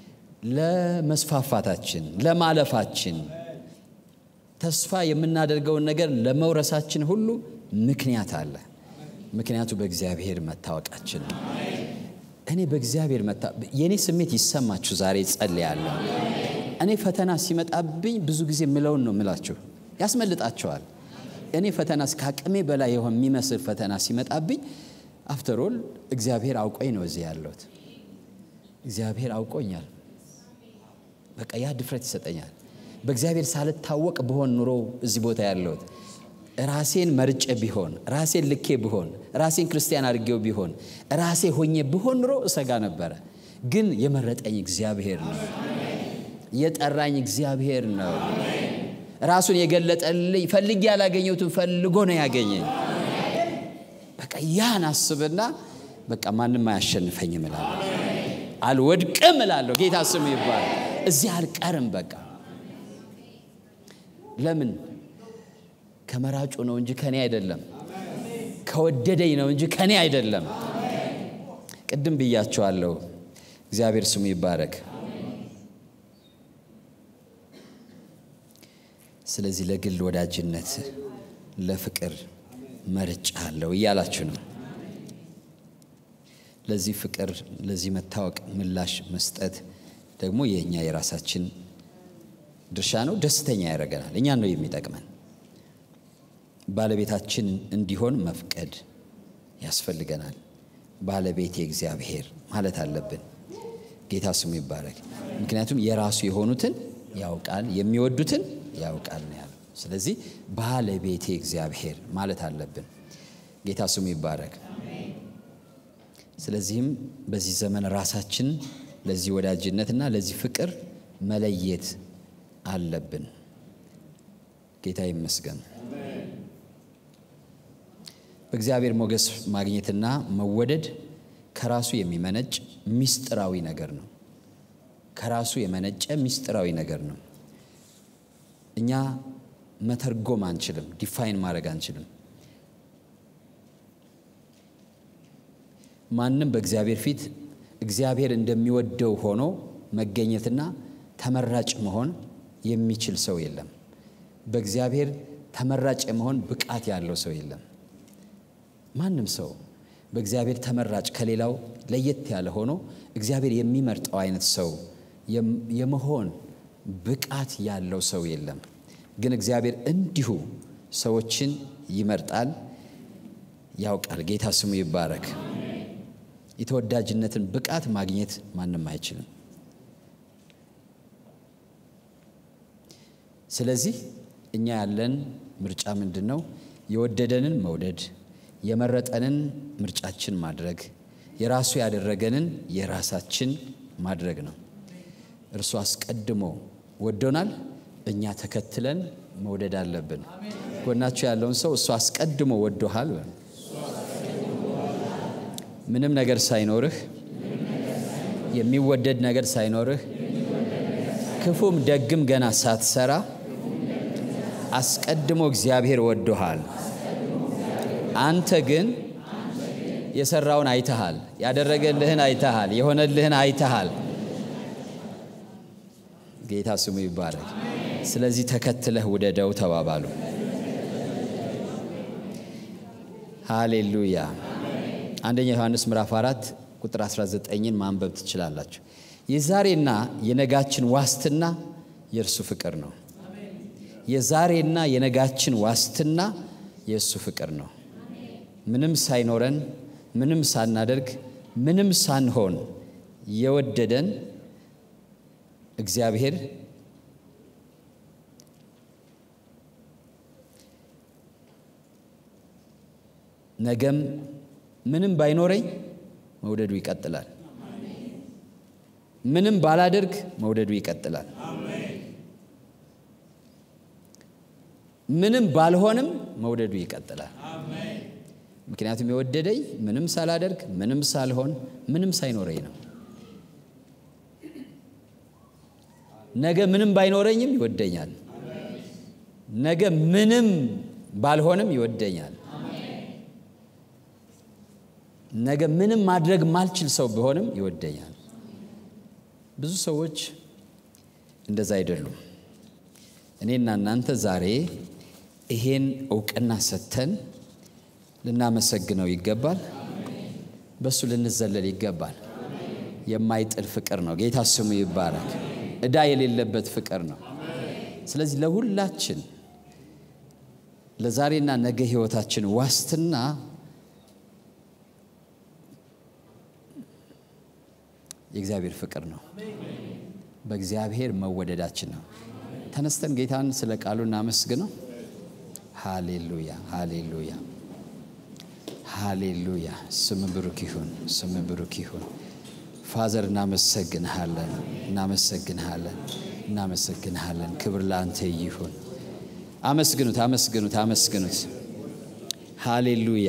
[SPEAKER 1] ለመስፋፋታችን ለማለፋችን ተስፋ የምናደርገውን ነገር ለመውረሳችን ሁሉ ምክንያት አለ ምክንያቱ በእግዚአብሔር መታወቃችን ነው እኔ በእግዚአብሔር መታ የእኔ ስሜት ይሰማችሁ ዛሬ ጸልያለሁ እኔ ፈተና ሲመጣብኝ ብዙ ጊዜ ምለውን ነው ምላችሁ ያስመልጣቸዋል እኔ ፈተና ከአቅሜ በላይ የሆን የሚመስል ፈተና ሲመጣብኝ አፍተሮል እግዚአብሔር አውቆኝ ነው እዚህ ያለሁት እግዚአብሔር አውቆኛል በቃ ያ ድፍረት ይሰጠኛል በእግዚአብሔር ሳልታወቅ ብሆን ኑሮ እዚህ ቦታ ያለሁት ራሴን መርጬ ቢሆን ራሴን ልኬ ብሆን ራሴን ክርስቲያን አድርጌው ቢሆን ራሴ ሆኜ ብሆን ኑሮ እሰጋ ነበረ ግን የመረጠኝ እግዚአብሔር ነው የጠራኝ እግዚአብሔር ነው ራሱን የገለጠልኝ ፈልጌ ያላገኘሁትን ፈልጎ ነው ያገኘኝ በቃ ያን አስብና በቃ ማንም አያሸንፈኝም እላለሁ አልወድቅም እላለሁ ጌታ ስሙ ይባል እዚህ አልቀርም በቃ ለምን ከመራጩ ነው እንጂ ከኔ አይደለም ከወደደኝ ነው እንጂ ከኔ አይደለም ቅድም ብያቸዋለሁ እግዚአብሔር ስሙ ይባረክ ስለዚህ ለግል ወዳጅነት ለፍቅር መርጫ አለው እያላችሁ ነው ለዚህ ፍቅር ለዚህ መታወቅ ምላሽ መስጠት ደግሞ የእኛ የራሳችን ድርሻ ነው ደስተኛ ያደርገናል እኛን ነው የሚጠቅመን ባለቤታችን እንዲሆን መፍቀድ ያስፈልገናል ባለቤቴ እግዚአብሔር ማለት አለብን ጌታ ስሙ ይባረክ ምክንያቱም የራሱ የሆኑትን ያውቃል የሚወዱትን ያውቃል ነው ያለው ስለዚህ ባለቤቴ እግዚአብሔር ማለት አለብን ጌታ ስሙ ይባረክ ስለዚህም በዚህ ዘመን ራሳችን ለዚህ ወዳጅነትና ለዚህ ፍቅር መለየት አለብን ጌታ ይመስገን በእግዚአብሔር ሞገስ ማግኘትና መወደድ ከራሱ የሚመነጭ ሚስጥራዊ ነገር ነው ከራሱ የመነጨ ሚስጥራዊ ነገር ነው እኛ መተርጎም አንችልም ዲፋይን ማድረግ አንችልም ማንም በእግዚአብሔር ፊት እግዚአብሔር እንደሚወደው ሆኖ መገኘትና ተመራጭ መሆን የሚችል ሰው የለም በእግዚአብሔር ተመራጭ የመሆን ብቃት ያለው ሰው የለም ማንም ሰው በእግዚአብሔር ተመራጭ ከሌላው ለየት ያለ ሆኖ እግዚአብሔር የሚመርጠው አይነት ሰው የመሆን ብቃት ያለው ሰው የለም ግን እግዚአብሔር እንዲሁ ሰዎችን ይመርጣል ያውቃል ጌታ ስሙ ይባረክ የተወዳጅነትን ብቃት ማግኘት ማንም አይችልም ስለዚህ እኛ ያለን ምርጫ ምንድን ነው የወደደንን መውደድ የመረጠንን ምርጫችን ማድረግ የራሱ ያደረገንን የራሳችን ማድረግ ነው እርሱ አስቀድሞ ወዶናል እኛ ተከትለን መውደድ አለብን ጎናቸው ያለውን ሰው እሱ አስቀድሞ ወዶሃል ምንም ነገር ሳይኖርህ የሚወደድ ነገር ሳይኖርህ ክፉም ደግም ገና ሳትሰራ አስቀድሞ እግዚአብሔር ወዶሃል። አንተ ግን የሰራውን አይተሃል፣ ያደረገልህን አይተሃል፣ የሆነልህን አይተሃል። ጌታ ስሙ ይባረክ። ስለዚህ ተከትለህ ውደደው ተባባሉ። ሃሌሉያ። አንደኛ ዮሐንስ ምዕራፍ 4 ቁጥር 19ን ማንበብ ትችላላችሁ። የዛሬና የነጋችን ዋስትና የእርሱ ፍቅር ነው። የዛሬና የነጋችን ዋስትና የእሱ ፍቅር ነው። ምንም ሳይኖረን፣ ምንም ሳናደርግ፣ ምንም ሳንሆን የወደደን እግዚአብሔር ነገም ምንም ባይኖረኝ መውደዱ ይቀጥላል። ምንም ባላደርግ መውደዱ ይቀጥላል። ምንም ባልሆንም መውደዱ ይቀጥላል። ምክንያቱም የወደደኝ ምንም ሳላደርግ፣ ምንም ሳልሆን፣ ምንም ሳይኖረኝ ነው። ነገ ምንም ባይኖረኝም ይወደኛል። ነገ ምንም ባልሆንም ይወደኛል። ነገ ምንም ማድረግ ማልችል ሰው ቢሆንም ይወደኛል። ብዙ ሰዎች እንደዛ አይደሉም። እኔና እናንተ ዛሬ ይሄን እውቅና ሰጥተን ልናመሰግነው ይገባል። በእሱ ልንዘለል ይገባል። የማይጥል ፍቅር ነው። ጌታ ስሙ ይባረክ። ዕዳ የሌለበት ፍቅር ነው። ስለዚህ ለሁላችን ለዛሬና ነገ ሕይወታችን ዋስትና የእግዚአብሔር ፍቅር ነው። በእግዚአብሔር መወደዳችን ነው። ተነስተን ጌታን ስለ ቃሉ እናመስግነው። ሃሌሉያ፣ ሃሌሉያ፣ ሃሌሉያ። ስም ብሩክ ይሁን፣ ስም ብሩክ ይሁን። ፋዘር እናመሰግንሃለን፣ እናመሰግንሃለን፣ እናመሰግንሃለን። ክብር ለአንተ ይሁን። አመስግኑት፣ አመስግኑት፣ አመስግኑት። ሃሌሉያ።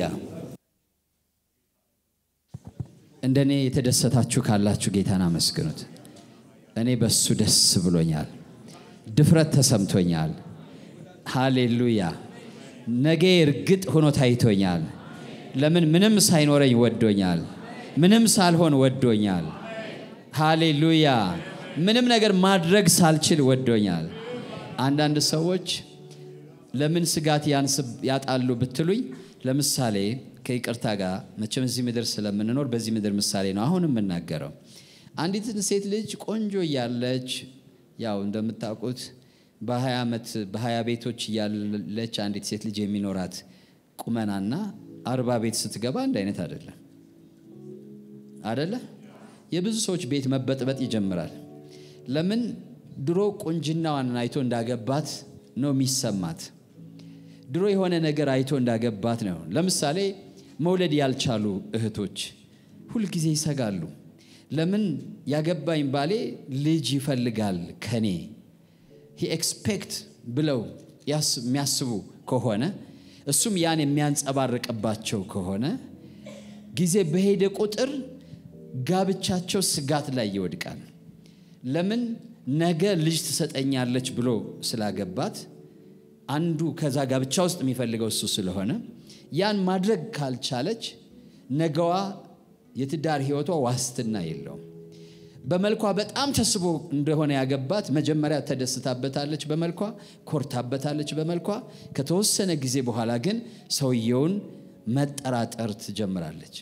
[SPEAKER 1] እንደኔ የተደሰታችሁ ካላችሁ ጌታን አመስግኑት። እኔ በሱ ደስ ብሎኛል፣ ድፍረት ተሰምቶኛል። ሃሌሉያ። ነገ እርግጥ ሆኖ ታይቶኛል። ለምን? ምንም ሳይኖረኝ ወዶኛል። ምንም ሳልሆን ወዶኛል። ሃሌሉያ። ምንም ነገር ማድረግ ሳልችል ወዶኛል። አንዳንድ ሰዎች ለምን ስጋት ያጣሉ ብትሉኝ፣ ለምሳሌ ከይቅርታ ጋር መቼም እዚህ ምድር ስለምንኖር በዚህ ምድር ምሳሌ ነው አሁን የምናገረው። አንዲትን ሴት ልጅ ቆንጆ እያለች ያው እንደምታውቁት በሀያ ዓመት በሀያ ቤቶች እያለች አንዲት ሴት ልጅ የሚኖራት ቁመናና አርባ ቤት ስትገባ አንድ አይነት አይደለም አደለ? የብዙ ሰዎች ቤት መበጥበጥ ይጀምራል። ለምን? ድሮ ቁንጅናዋን አይቶ እንዳገባት ነው የሚሰማት። ድሮ የሆነ ነገር አይቶ እንዳገባት ነው። ለምሳሌ መውለድ ያልቻሉ እህቶች ሁልጊዜ ይሰጋሉ። ለምን? ያገባኝ ባሌ ልጅ ይፈልጋል ከኔ ሂ ኤክስፔክት ብለው የሚያስቡ ከሆነ እሱም ያን የሚያንጸባርቅባቸው ከሆነ ጊዜ በሄደ ቁጥር ጋብቻቸው ስጋት ላይ ይወድቃል። ለምን? ነገ ልጅ ትሰጠኛለች ብሎ ስላገባት አንዱ ከዛ ጋብቻ ውስጥ የሚፈልገው እሱ ስለሆነ ያን ማድረግ ካልቻለች ነገዋ የትዳር ሕይወቷ ዋስትና የለውም። በመልኳ በጣም ተስቦ እንደሆነ ያገባት መጀመሪያ ተደስታበታለች፣ በመልኳ ኮርታበታለች፣ በመልኳ ከተወሰነ ጊዜ በኋላ ግን ሰውየውን መጠራጠር ትጀምራለች።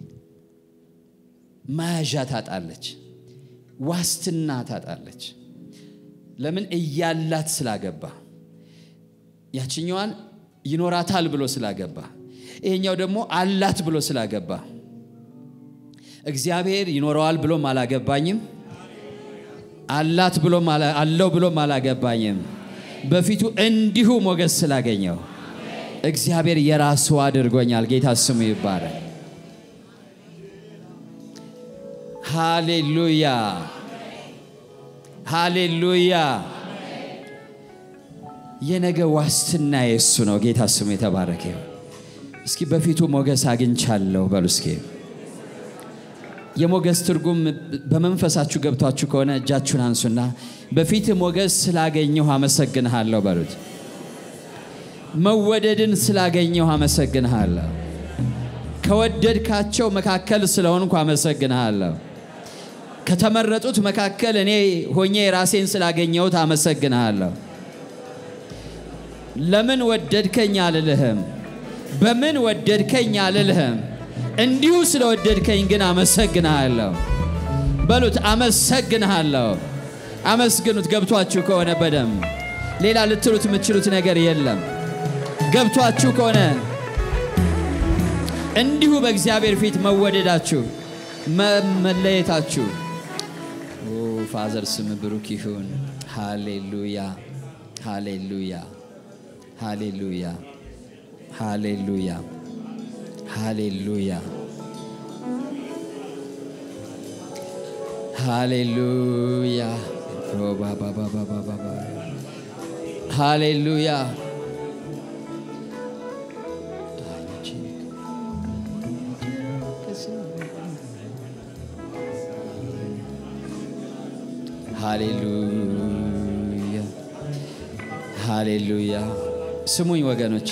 [SPEAKER 1] መያዣ ታጣለች፣ ዋስትና ታጣለች። ለምን? እያላት ስላገባ ያችኛዋን ይኖራታል ብሎ ስላገባ፣ ይሄኛው ደግሞ አላት ብሎ ስላገባ እግዚአብሔር ይኖረዋል ብሎም አላገባኝም፣ አላት ብሎም አለው ብሎም አላገባኝም። በፊቱ እንዲሁ ሞገስ ስላገኘው እግዚአብሔር የራሱ አድርጎኛል። ጌታ ስሙ ይባረክ። ሃሌሉያ ሃሌሉያ። የነገ ዋስትና የእሱ ነው። ጌታ ስሙ የተባረከ ይሁን። እስኪ በፊቱ ሞገስ አግኝቻለሁ በሉ እስኪ የሞገስ ትርጉም በመንፈሳችሁ ገብቷችሁ ከሆነ እጃችሁን አንሱና በፊት ሞገስ ስላገኘሁ አመሰግንሃለሁ በሉት። መወደድን ስላገኘሁ አመሰግንሃለሁ። ከወደድካቸው መካከል ስለሆንኩ አመሰግንሃለሁ። ከተመረጡት መካከል እኔ ሆኜ ራሴን ስላገኘሁት አመሰግንሃለሁ። ለምን ወደድከኝ አልልህም፣ በምን ወደድከኝ አልልህም። እንዲሁ ስለወደድከኝ ግን አመሰግንሃለሁ። በሉት አመሰግንሃለሁ። አመስግኑት። ገብቷችሁ ከሆነ በደንብ ሌላ ልትሉት የምትችሉት ነገር የለም። ገብቷችሁ ከሆነ እንዲሁ በእግዚአብሔር ፊት መወደዳችሁ መለየታችሁ ፋዘር ስም ብሩክ ይሁን። ሃሌሉያ ሃሌሉያ ሃሌሉያ ሃሌሉያ ሃሌሉያ ሃሌሉያ ሃሌሉያ ሃሌሉያ ሃሌሉያ። ስሙኝ ወገኖቼ፣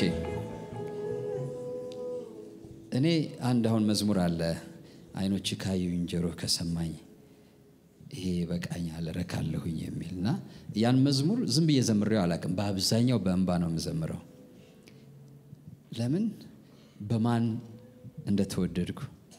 [SPEAKER 1] እኔ አንድ አሁን መዝሙር አለ አይኖች ካዩኝ ጆሮ ከሰማኝ ይሄ በቃኛል ረካለሁኝ የሚል እና ያን መዝሙር ዝም ብዬ ዘምሬው አላውቅም። በአብዛኛው በእንባ ነው የምዘምረው። ለምን በማን እንደተወደድኩ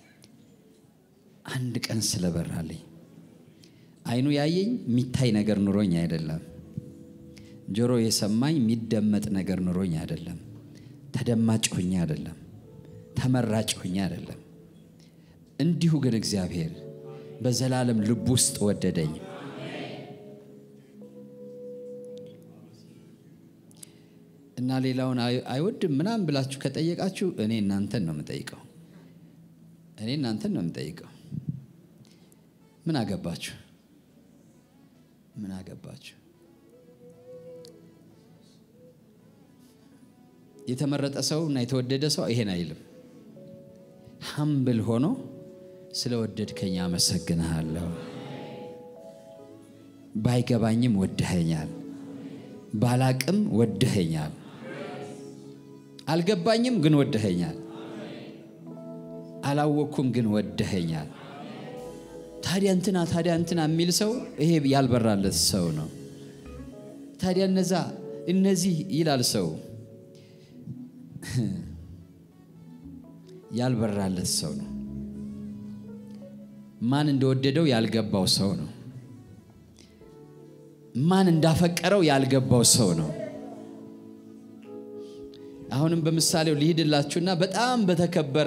[SPEAKER 1] አንድ ቀን ስለበራልኝ አይኑ ያየኝ የሚታይ ነገር ኑሮኝ አይደለም። ጆሮ የሰማኝ የሚደመጥ ነገር ኑሮኝ አይደለም። ተደማጭ ሆኜ አይደለም። ተመራጭ ሆኜ አይደለም። እንዲሁ ግን እግዚአብሔር በዘላለም ልብ ውስጥ ወደደኝ። እና ሌላውን አይወድም ምናምን ብላችሁ ከጠየቃችሁ እኔ እናንተን ነው የምጠይቀው። እኔ እናንተን ነው የምጠይቀው። ምን አገባችሁ? ምን አገባችሁ? የተመረጠ ሰው እና የተወደደ ሰው ይሄን አይልም። ሀምብል ሆኖ ስለወደድከኝ አመሰግንሃለሁ። ባይገባኝም ወደኸኛል፣ ባላቅም ወደኸኛል፣ አልገባኝም ግን ወደኸኛል፣ አላወቅኩም ግን ወደኸኛል። ታዲያ እንትና ታዲያ እንትና የሚል ሰው ይሄ ያልበራለት ሰው ነው። ታዲያ እነዛ እነዚህ ይላል ሰው ያልበራለት ሰው ነው። ማን እንደወደደው ያልገባው ሰው ነው። ማን እንዳፈቀረው ያልገባው ሰው ነው። አሁንም በምሳሌው ሊሄድላችሁና በጣም በተከበረ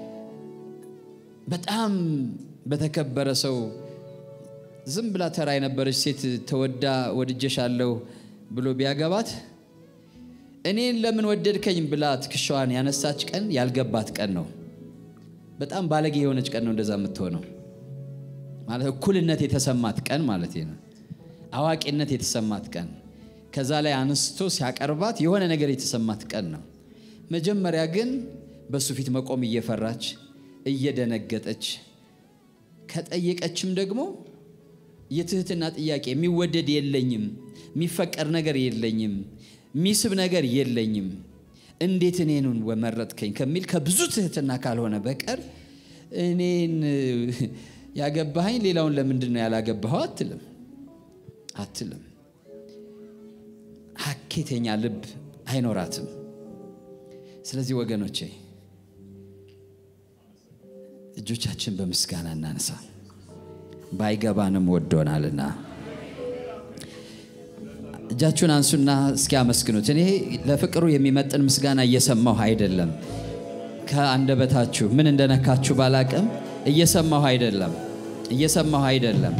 [SPEAKER 1] በጣም በተከበረ ሰው ዝም ብላ ተራ የነበረች ሴት ተወዳ ወድጀሻለሁ ብሎ ቢያገባት እኔን ለምን ወደድከኝ ብላ ትከሻዋን ያነሳች ቀን ያልገባት ቀን ነው። በጣም ባለጌ የሆነች ቀን ነው እንደዛ የምትሆነው። ማለት እኩልነት የተሰማት ቀን ማለት ነው። አዋቂነት የተሰማት ቀን ከዛ ላይ አንስቶ ሲያቀርባት የሆነ ነገር የተሰማት ቀን ነው። መጀመሪያ ግን በሱ ፊት መቆም እየፈራች እየደነገጠች ከጠየቀችም ደግሞ የትህትና ጥያቄ የሚወደድ የለኝም፣ የሚፈቀር ነገር የለኝም፣ የሚስብ ነገር የለኝም፣ እንዴት እኔን ወመረጥከኝ ከሚል ከብዙ ትህትና ካልሆነ በቀር እኔን ያገባኸኝ ሌላውን ለምንድን ነው ያላገባኸው አትልም አትልም። ሀኬተኛ ልብ አይኖራትም። ስለዚህ ወገኖቼ እጆቻችን በምስጋና እናነሳ። ባይገባንም ወዶናልና እጃችሁን አንሱና እስኪ አመስግኑት። እኔ ለፍቅሩ የሚመጥን ምስጋና እየሰማሁ አይደለም። ከአንደበታችሁ ምን እንደነካችሁ ባላቅም እየሰማሁ አይደለም፣ እየሰማሁ አይደለም።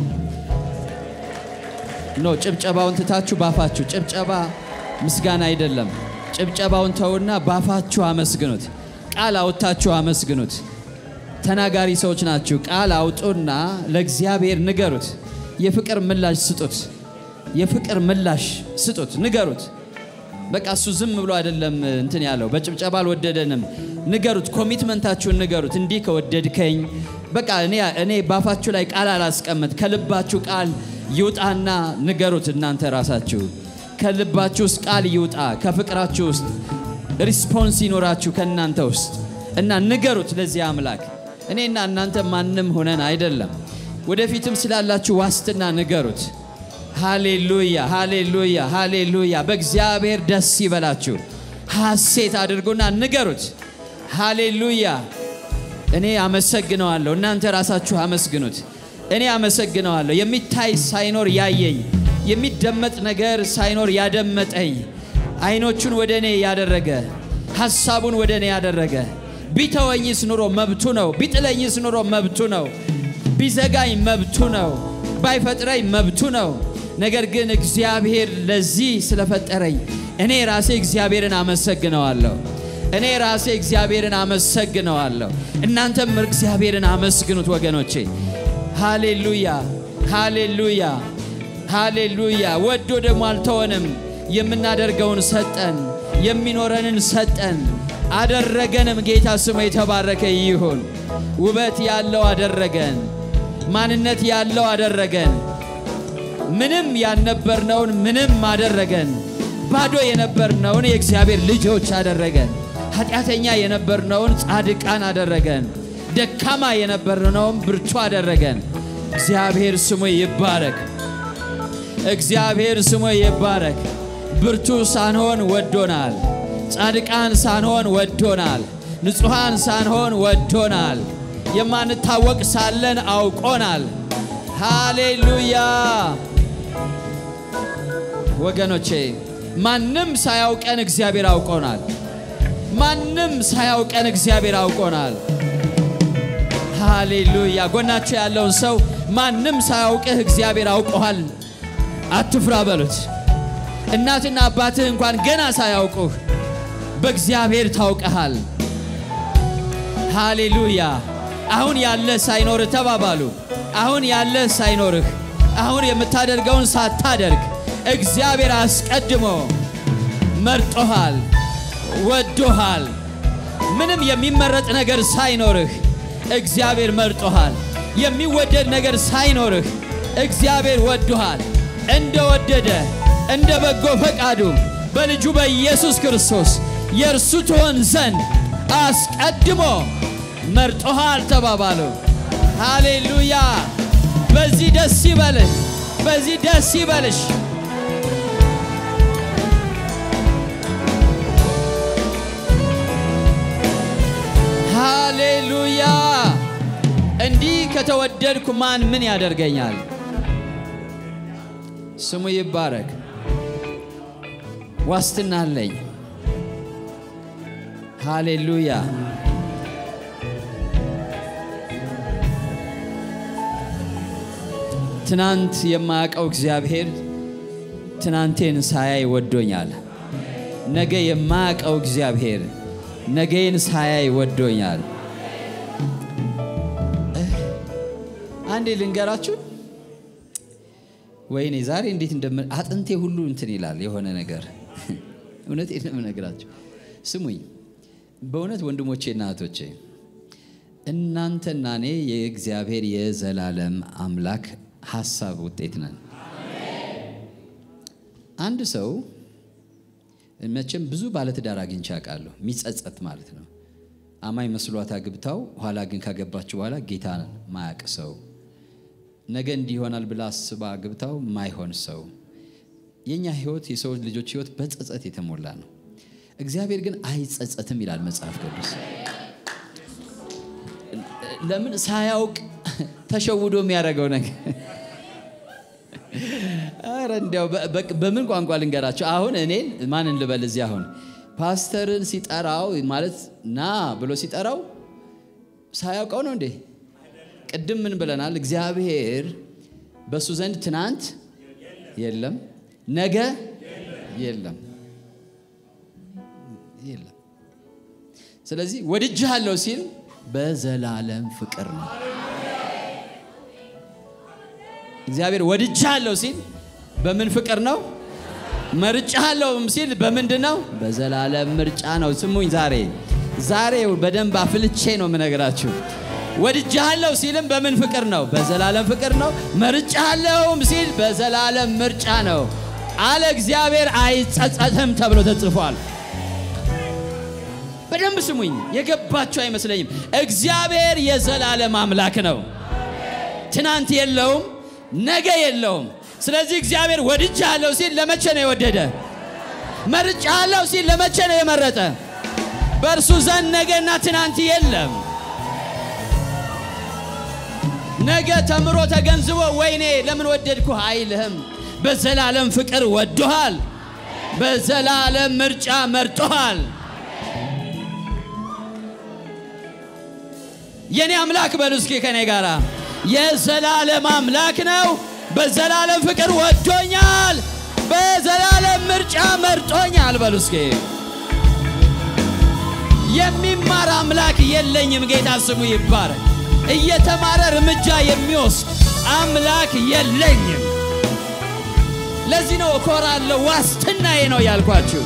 [SPEAKER 1] ኖ ጭብጨባውን ትታችሁ ባፋችሁ ጭብጨባ ምስጋና አይደለም። ጭብጨባውን ተውና ባፋችሁ አመስግኑት። ቃል አውጥታችሁ አመስግኑት። ተናጋሪ ሰዎች ናችሁ። ቃል አውጡና ለእግዚአብሔር ንገሩት። የፍቅር ምላሽ ስጡት። የፍቅር ምላሽ ስጡት፣ ንገሩት። በቃ እሱ ዝም ብሎ አይደለም እንትን ያለው በጭብጨባ አልወደደንም። ንገሩት፣ ኮሚትመንታችሁን ንገሩት። እንዲህ ከወደድከኝ በቃ እኔ እኔ ባፋችሁ ላይ ቃል አላስቀምጥ፣ ከልባችሁ ቃል ይውጣና ንገሩት። እናንተ ራሳችሁ ከልባችሁ ውስጥ ቃል ይውጣ፣ ከፍቅራችሁ ውስጥ ሪስፖንስ ይኖራችሁ ከእናንተ ውስጥ እና ንገሩት ለዚህ አምላክ። እኔና እናንተ ማንም ሆነን አይደለም። ወደፊትም ስላላችሁ ዋስትና ንገሩት። ሃሌሉያ ሃሌሉያ ሃሌሉያ። በእግዚአብሔር ደስ ይበላችሁ፣ ሐሴት አድርጉና ንገሩት። ሃሌሉያ። እኔ አመሰግነዋለሁ፣ እናንተ ራሳችሁ አመስግኑት። እኔ አመሰግነዋለሁ። የሚታይ ሳይኖር ያየኝ፣ የሚደመጥ ነገር ሳይኖር ያደመጠኝ፣ አይኖቹን ወደ እኔ ያደረገ፣ ሐሳቡን ወደ እኔ ያደረገ፣ ቢተወኝስ ኑሮ መብቱ ነው፣ ቢጥለኝስ ኑሮ መብቱ ነው፣ ቢዘጋኝ መብቱ ነው፣ ባይፈጥረኝ መብቱ ነው። ነገር ግን እግዚአብሔር ለዚህ ስለፈጠረኝ እኔ ራሴ እግዚአብሔርን አመሰግነዋለሁ። እኔ ራሴ እግዚአብሔርን አመሰግነዋለሁ። እናንተም እግዚአብሔርን አመስግኑት ወገኖቼ። ሃሌሉያ ሃሌሉያ ሃሌሉያ። ወዶ ደግሞ አልተወንም። የምናደርገውን ሰጠን፣ የሚኖረንን ሰጠን፣ አደረገንም። ጌታ ስሙ የተባረከ ይሁን። ውበት ያለው አደረገን፣ ማንነት ያለው አደረገን። ምንም ያልነበርነውን ምንም አደረገን። ባዶ የነበርነውን የእግዚአብሔር ልጆች አደረገን። ኃጢአተኛ የነበርነውን ጻድቃን አደረገን። ደካማ የነበርነውን ብርቱ አደረገን። እግዚአብሔር ስሙ ይባረክ። እግዚአብሔር ስሙ ይባረክ። ብርቱ ሳንሆን ወዶናል። ጻድቃን ሳንሆን ወዶናል። ንጹሐን ሳንሆን ወዶናል። የማንታወቅ ሳለን አውቆናል። ሃሌሉያ ወገኖቼ፣ ማንም ሳያውቀን እግዚአብሔር አውቆናል። ማንም ሳያውቀን እግዚአብሔር አውቆናል። ሃሌሉያ። ጎናቸው ያለውን ሰው ማንም ሳያውቅህ እግዚአብሔር አውቆሃል፣ አትፍራ በሉት። እናትና አባትህ እንኳን ገና ሳያውቁህ በእግዚአብሔር ታውቀሃል። ሃሌሉያ። አሁን ያለህ ሳይኖርህ ተባባሉ። አሁን ያለህ ሳይኖርህ አሁን የምታደርገውን ሳታደርግ እግዚአብሔር አስቀድሞ መርጦሃል፣ ወዶሃል። ምንም የሚመረጥ ነገር ሳይኖርህ እግዚአብሔር መርጦሃል። የሚወደድ ነገር ሳይኖርህ እግዚአብሔር ወዶሃል። እንደ ወደደ እንደ በጎ ፈቃዱ በልጁ በኢየሱስ ክርስቶስ የእርሱ ትሆን ዘንድ አስቀድሞ መርጦሃል ተባባሉ። ሃሌሉያ። በዚህ ደስ ይበልህ፣ በዚህ ደስ ይበልሽ። ሃሌሉያ። እንዲህ ከተወደድኩ ማን ምን ያደርገኛል? ስሙ ይባረክ። ዋስትና አለኝ። ሃሌሉያ። ትናንት የማያውቀው እግዚአብሔር ትናንቴን ሳያይ ወዶኛል። ነገ የማያውቀው እግዚአብሔር ነገዬን ሳያይ ወዶኛል። አንዴ ልንገራችሁ። ወይኔ ዛሬ እንዴት እንደም አጥንቴ ሁሉ እንትን ይላል የሆነ ነገር እውነቴን ነው የምነግራችሁ። ስሙኝ በእውነት ወንድሞቼና እህቶቼ እናንተና እኔ የእግዚአብሔር የዘላለም አምላክ ሀሳብ ውጤት ነን። አንድ ሰው መቼም ብዙ ባለትዳር አግኝቼ አውቃለሁ። የሚጸጸት ማለት ነው። አማኝ መስሏት አግብታው ኋላ ግን ካገባች በኋላ ጌታን ማያቅ ሰው፣ ነገ እንዲህ ይሆናል ብላ አስባ አግብታው ማይሆን ሰው። የእኛ ህይወት የሰው ልጆች ህይወት በጸጸት የተሞላ ነው። እግዚአብሔር ግን አይጸጸትም ይላል መጽሐፍ ቅዱስ። ለምን ሳያውቅ ተሸውዶ የሚያደርገው ነገር ኧረ እንዲያው በምን ቋንቋ ልንገራቸው? አሁን እኔን ማንን ልበል? እዚህ አሁን ፓስተርን ሲጠራው ማለት ና ብሎ ሲጠራው ሳያውቀው ነው እንዴ? ቅድም ምን ብለናል? እግዚአብሔር በእሱ ዘንድ ትናንት የለም፣ ነገ የለም የለም። ስለዚህ ወድጄሃለሁ ሲል በዘላለም ፍቅር ነው። እግዚአብሔር ወድጄሃለሁ ሲል በምን ፍቅር ነው? መርጫሃለሁም ሲል በምንድን ነው? በዘላለም ምርጫ ነው። ስሙኝ፣ ዛሬ ዛሬ በደንብ አፍልቼ ነው የምነግራችሁ። ወድጄሃለሁ ሲልም በምን ፍቅር ነው? በዘላለም ፍቅር ነው። መርጫሃለሁም ሲል በዘላለም ምርጫ ነው። አለ እግዚአብሔር አይጸጸትም ተብሎ ተጽፏል። በደንብ ስሙኝ፣ የገባችሁ አይመስለኝም። እግዚአብሔር የዘላለም አምላክ ነው። ትናንት የለውም፣ ነገ የለውም። ስለዚህ እግዚአብሔር ወድጃለሁ ሲል ለመቼ ነው የወደደ? መርጫለሁ ሲል ለመቼ ነው የመረጠ? በእርሱ ዘንድ ነገና ትናንት የለም። ነገ ተምሮ ተገንዝቦ ወይኔ ለምን ወደድኩህ አይልህም። በዘላለም ፍቅር ወዶሃል። በዘላለም ምርጫ መርጦሃል። የኔ አምላክ በሉ እስኪ ከኔ ጋራ የዘላለም አምላክ ነው። በዘላለም ፍቅር ወዶኛል። በዘላለም ምርጫ መርጦኛል። በሉ እስኪ የሚማር አምላክ የለኝም። ጌታ ስሙ ይባረክ። እየተማረ እርምጃ የሚወስድ አምላክ የለኝም። ለዚህ ነው እኮራለሁ። ዋስትናዬ ነው ያልኳችሁ።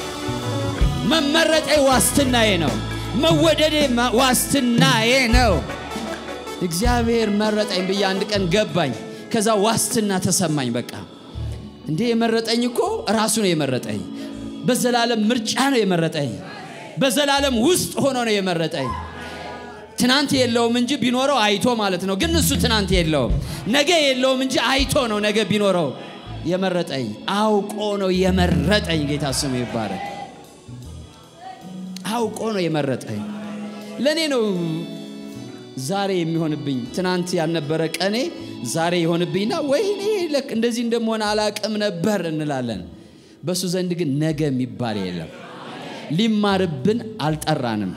[SPEAKER 1] መመረጤ ዋስትናዬ ነው። መወደዴ ዋስትናዬ ነው። እግዚአብሔር መረጠኝ ብዬ አንድ ቀን ገባኝ። ከዛ ዋስትና ተሰማኝ። በቃ እንዴ የመረጠኝ እኮ ራሱ ነው የመረጠኝ። በዘላለም ምርጫ ነው የመረጠኝ። በዘላለም ውስጥ ሆኖ ነው የመረጠኝ። ትናንት የለውም እንጂ ቢኖረው አይቶ ማለት ነው። ግን እሱ ትናንት የለውም፣ ነገ የለውም እንጂ አይቶ ነው ነገ ቢኖረው የመረጠኝ። አውቆ ነው የመረጠኝ። ጌታ ስሙ ይባረክ። አውቆ ነው የመረጠኝ። ለእኔ ነው ዛሬ የሚሆንብኝ። ትናንት ያልነበረ ቀኔ ዛሬ የሆንብኝና ወይኔ ለክ እንደዚህ እንደመሆን አላቅም ነበር እንላለን። በእሱ ዘንድ ግን ነገ የሚባል የለም። ሊማርብን አልጠራንም።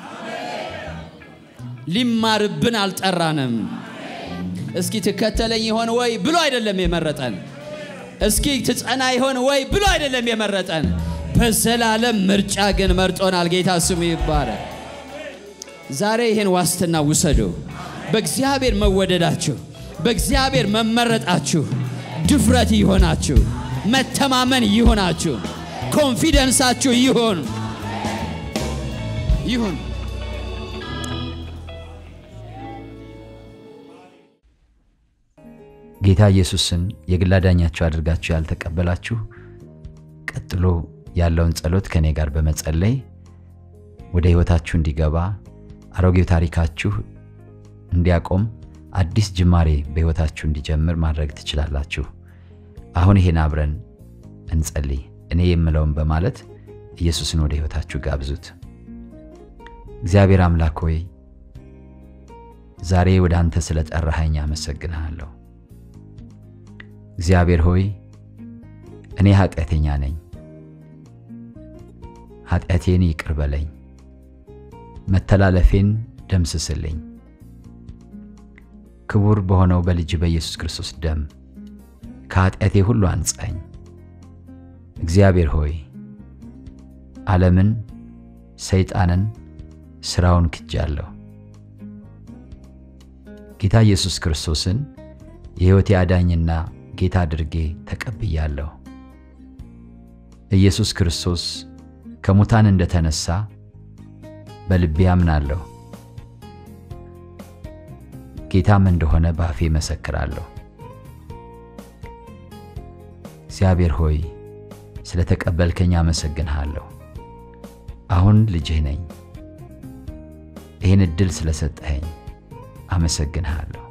[SPEAKER 1] ሊማርብን አልጠራንም። እስኪ ትከተለኝ ይሆን ወይ ብሎ አይደለም የመረጠን። እስኪ ትጸና ይሆን ወይ ብሎ አይደለም የመረጠን። በዘላለም ምርጫ ግን መርጦናል። ጌታ ስሙ ይባረክ። ዛሬ ይህን ዋስትና ውሰዱ። በእግዚአብሔር መወደዳችሁ፣ በእግዚአብሔር መመረጣችሁ ድፍረት ይሆናችሁ፣ መተማመን ይሆናችሁ፣ ኮንፊደንሳችሁ ይሁን ይሁን።
[SPEAKER 2] ጌታ ኢየሱስን የግል አዳኛችሁ አድርጋችሁ ያልተቀበላችሁ ቀጥሎ ያለውን ጸሎት ከእኔ ጋር በመጸለይ ወደ ሕይወታችሁ እንዲገባ አሮጌው ታሪካችሁ እንዲያቆም አዲስ ጅማሬ በሕይወታችሁ እንዲጀምር ማድረግ ትችላላችሁ። አሁን ይሄን አብረን እንጸልይ። እኔ የምለውን በማለት ኢየሱስን ወደ ሕይወታችሁ ጋብዙት። እግዚአብሔር አምላክ ሆይ ዛሬ ወደ አንተ ስለ ጠራኸኝ አመሰግንሃለሁ። እግዚአብሔር ሆይ እኔ ኃጢአተኛ ነኝ፣ ኃጢአቴን ይቅር በለኝ፣ መተላለፌን ደምስስልኝ። ክቡር በሆነው በልጅ በኢየሱስ ክርስቶስ ደም ከኃጢአቴ ሁሉ አንጻኝ። እግዚአብሔር ሆይ ዓለምን፣ ሰይጣንን፣ ሥራውን ክጃለሁ። ጌታ ኢየሱስ ክርስቶስን የሕይወቴ አዳኝና ጌታ አድርጌ ተቀብያለሁ። ኢየሱስ ክርስቶስ ከሙታን እንደተነሳ በልቤ አምናለሁ። ጌታም እንደሆነ በአፌ መሰክራለሁ። እግዚአብሔር ሆይ ስለ ተቀበልከኝ አመሰግንሃለሁ። አሁን ልጅህ ነኝ። ይህን ዕድል ስለሰጠኸኝ አመሰግንሃለሁ።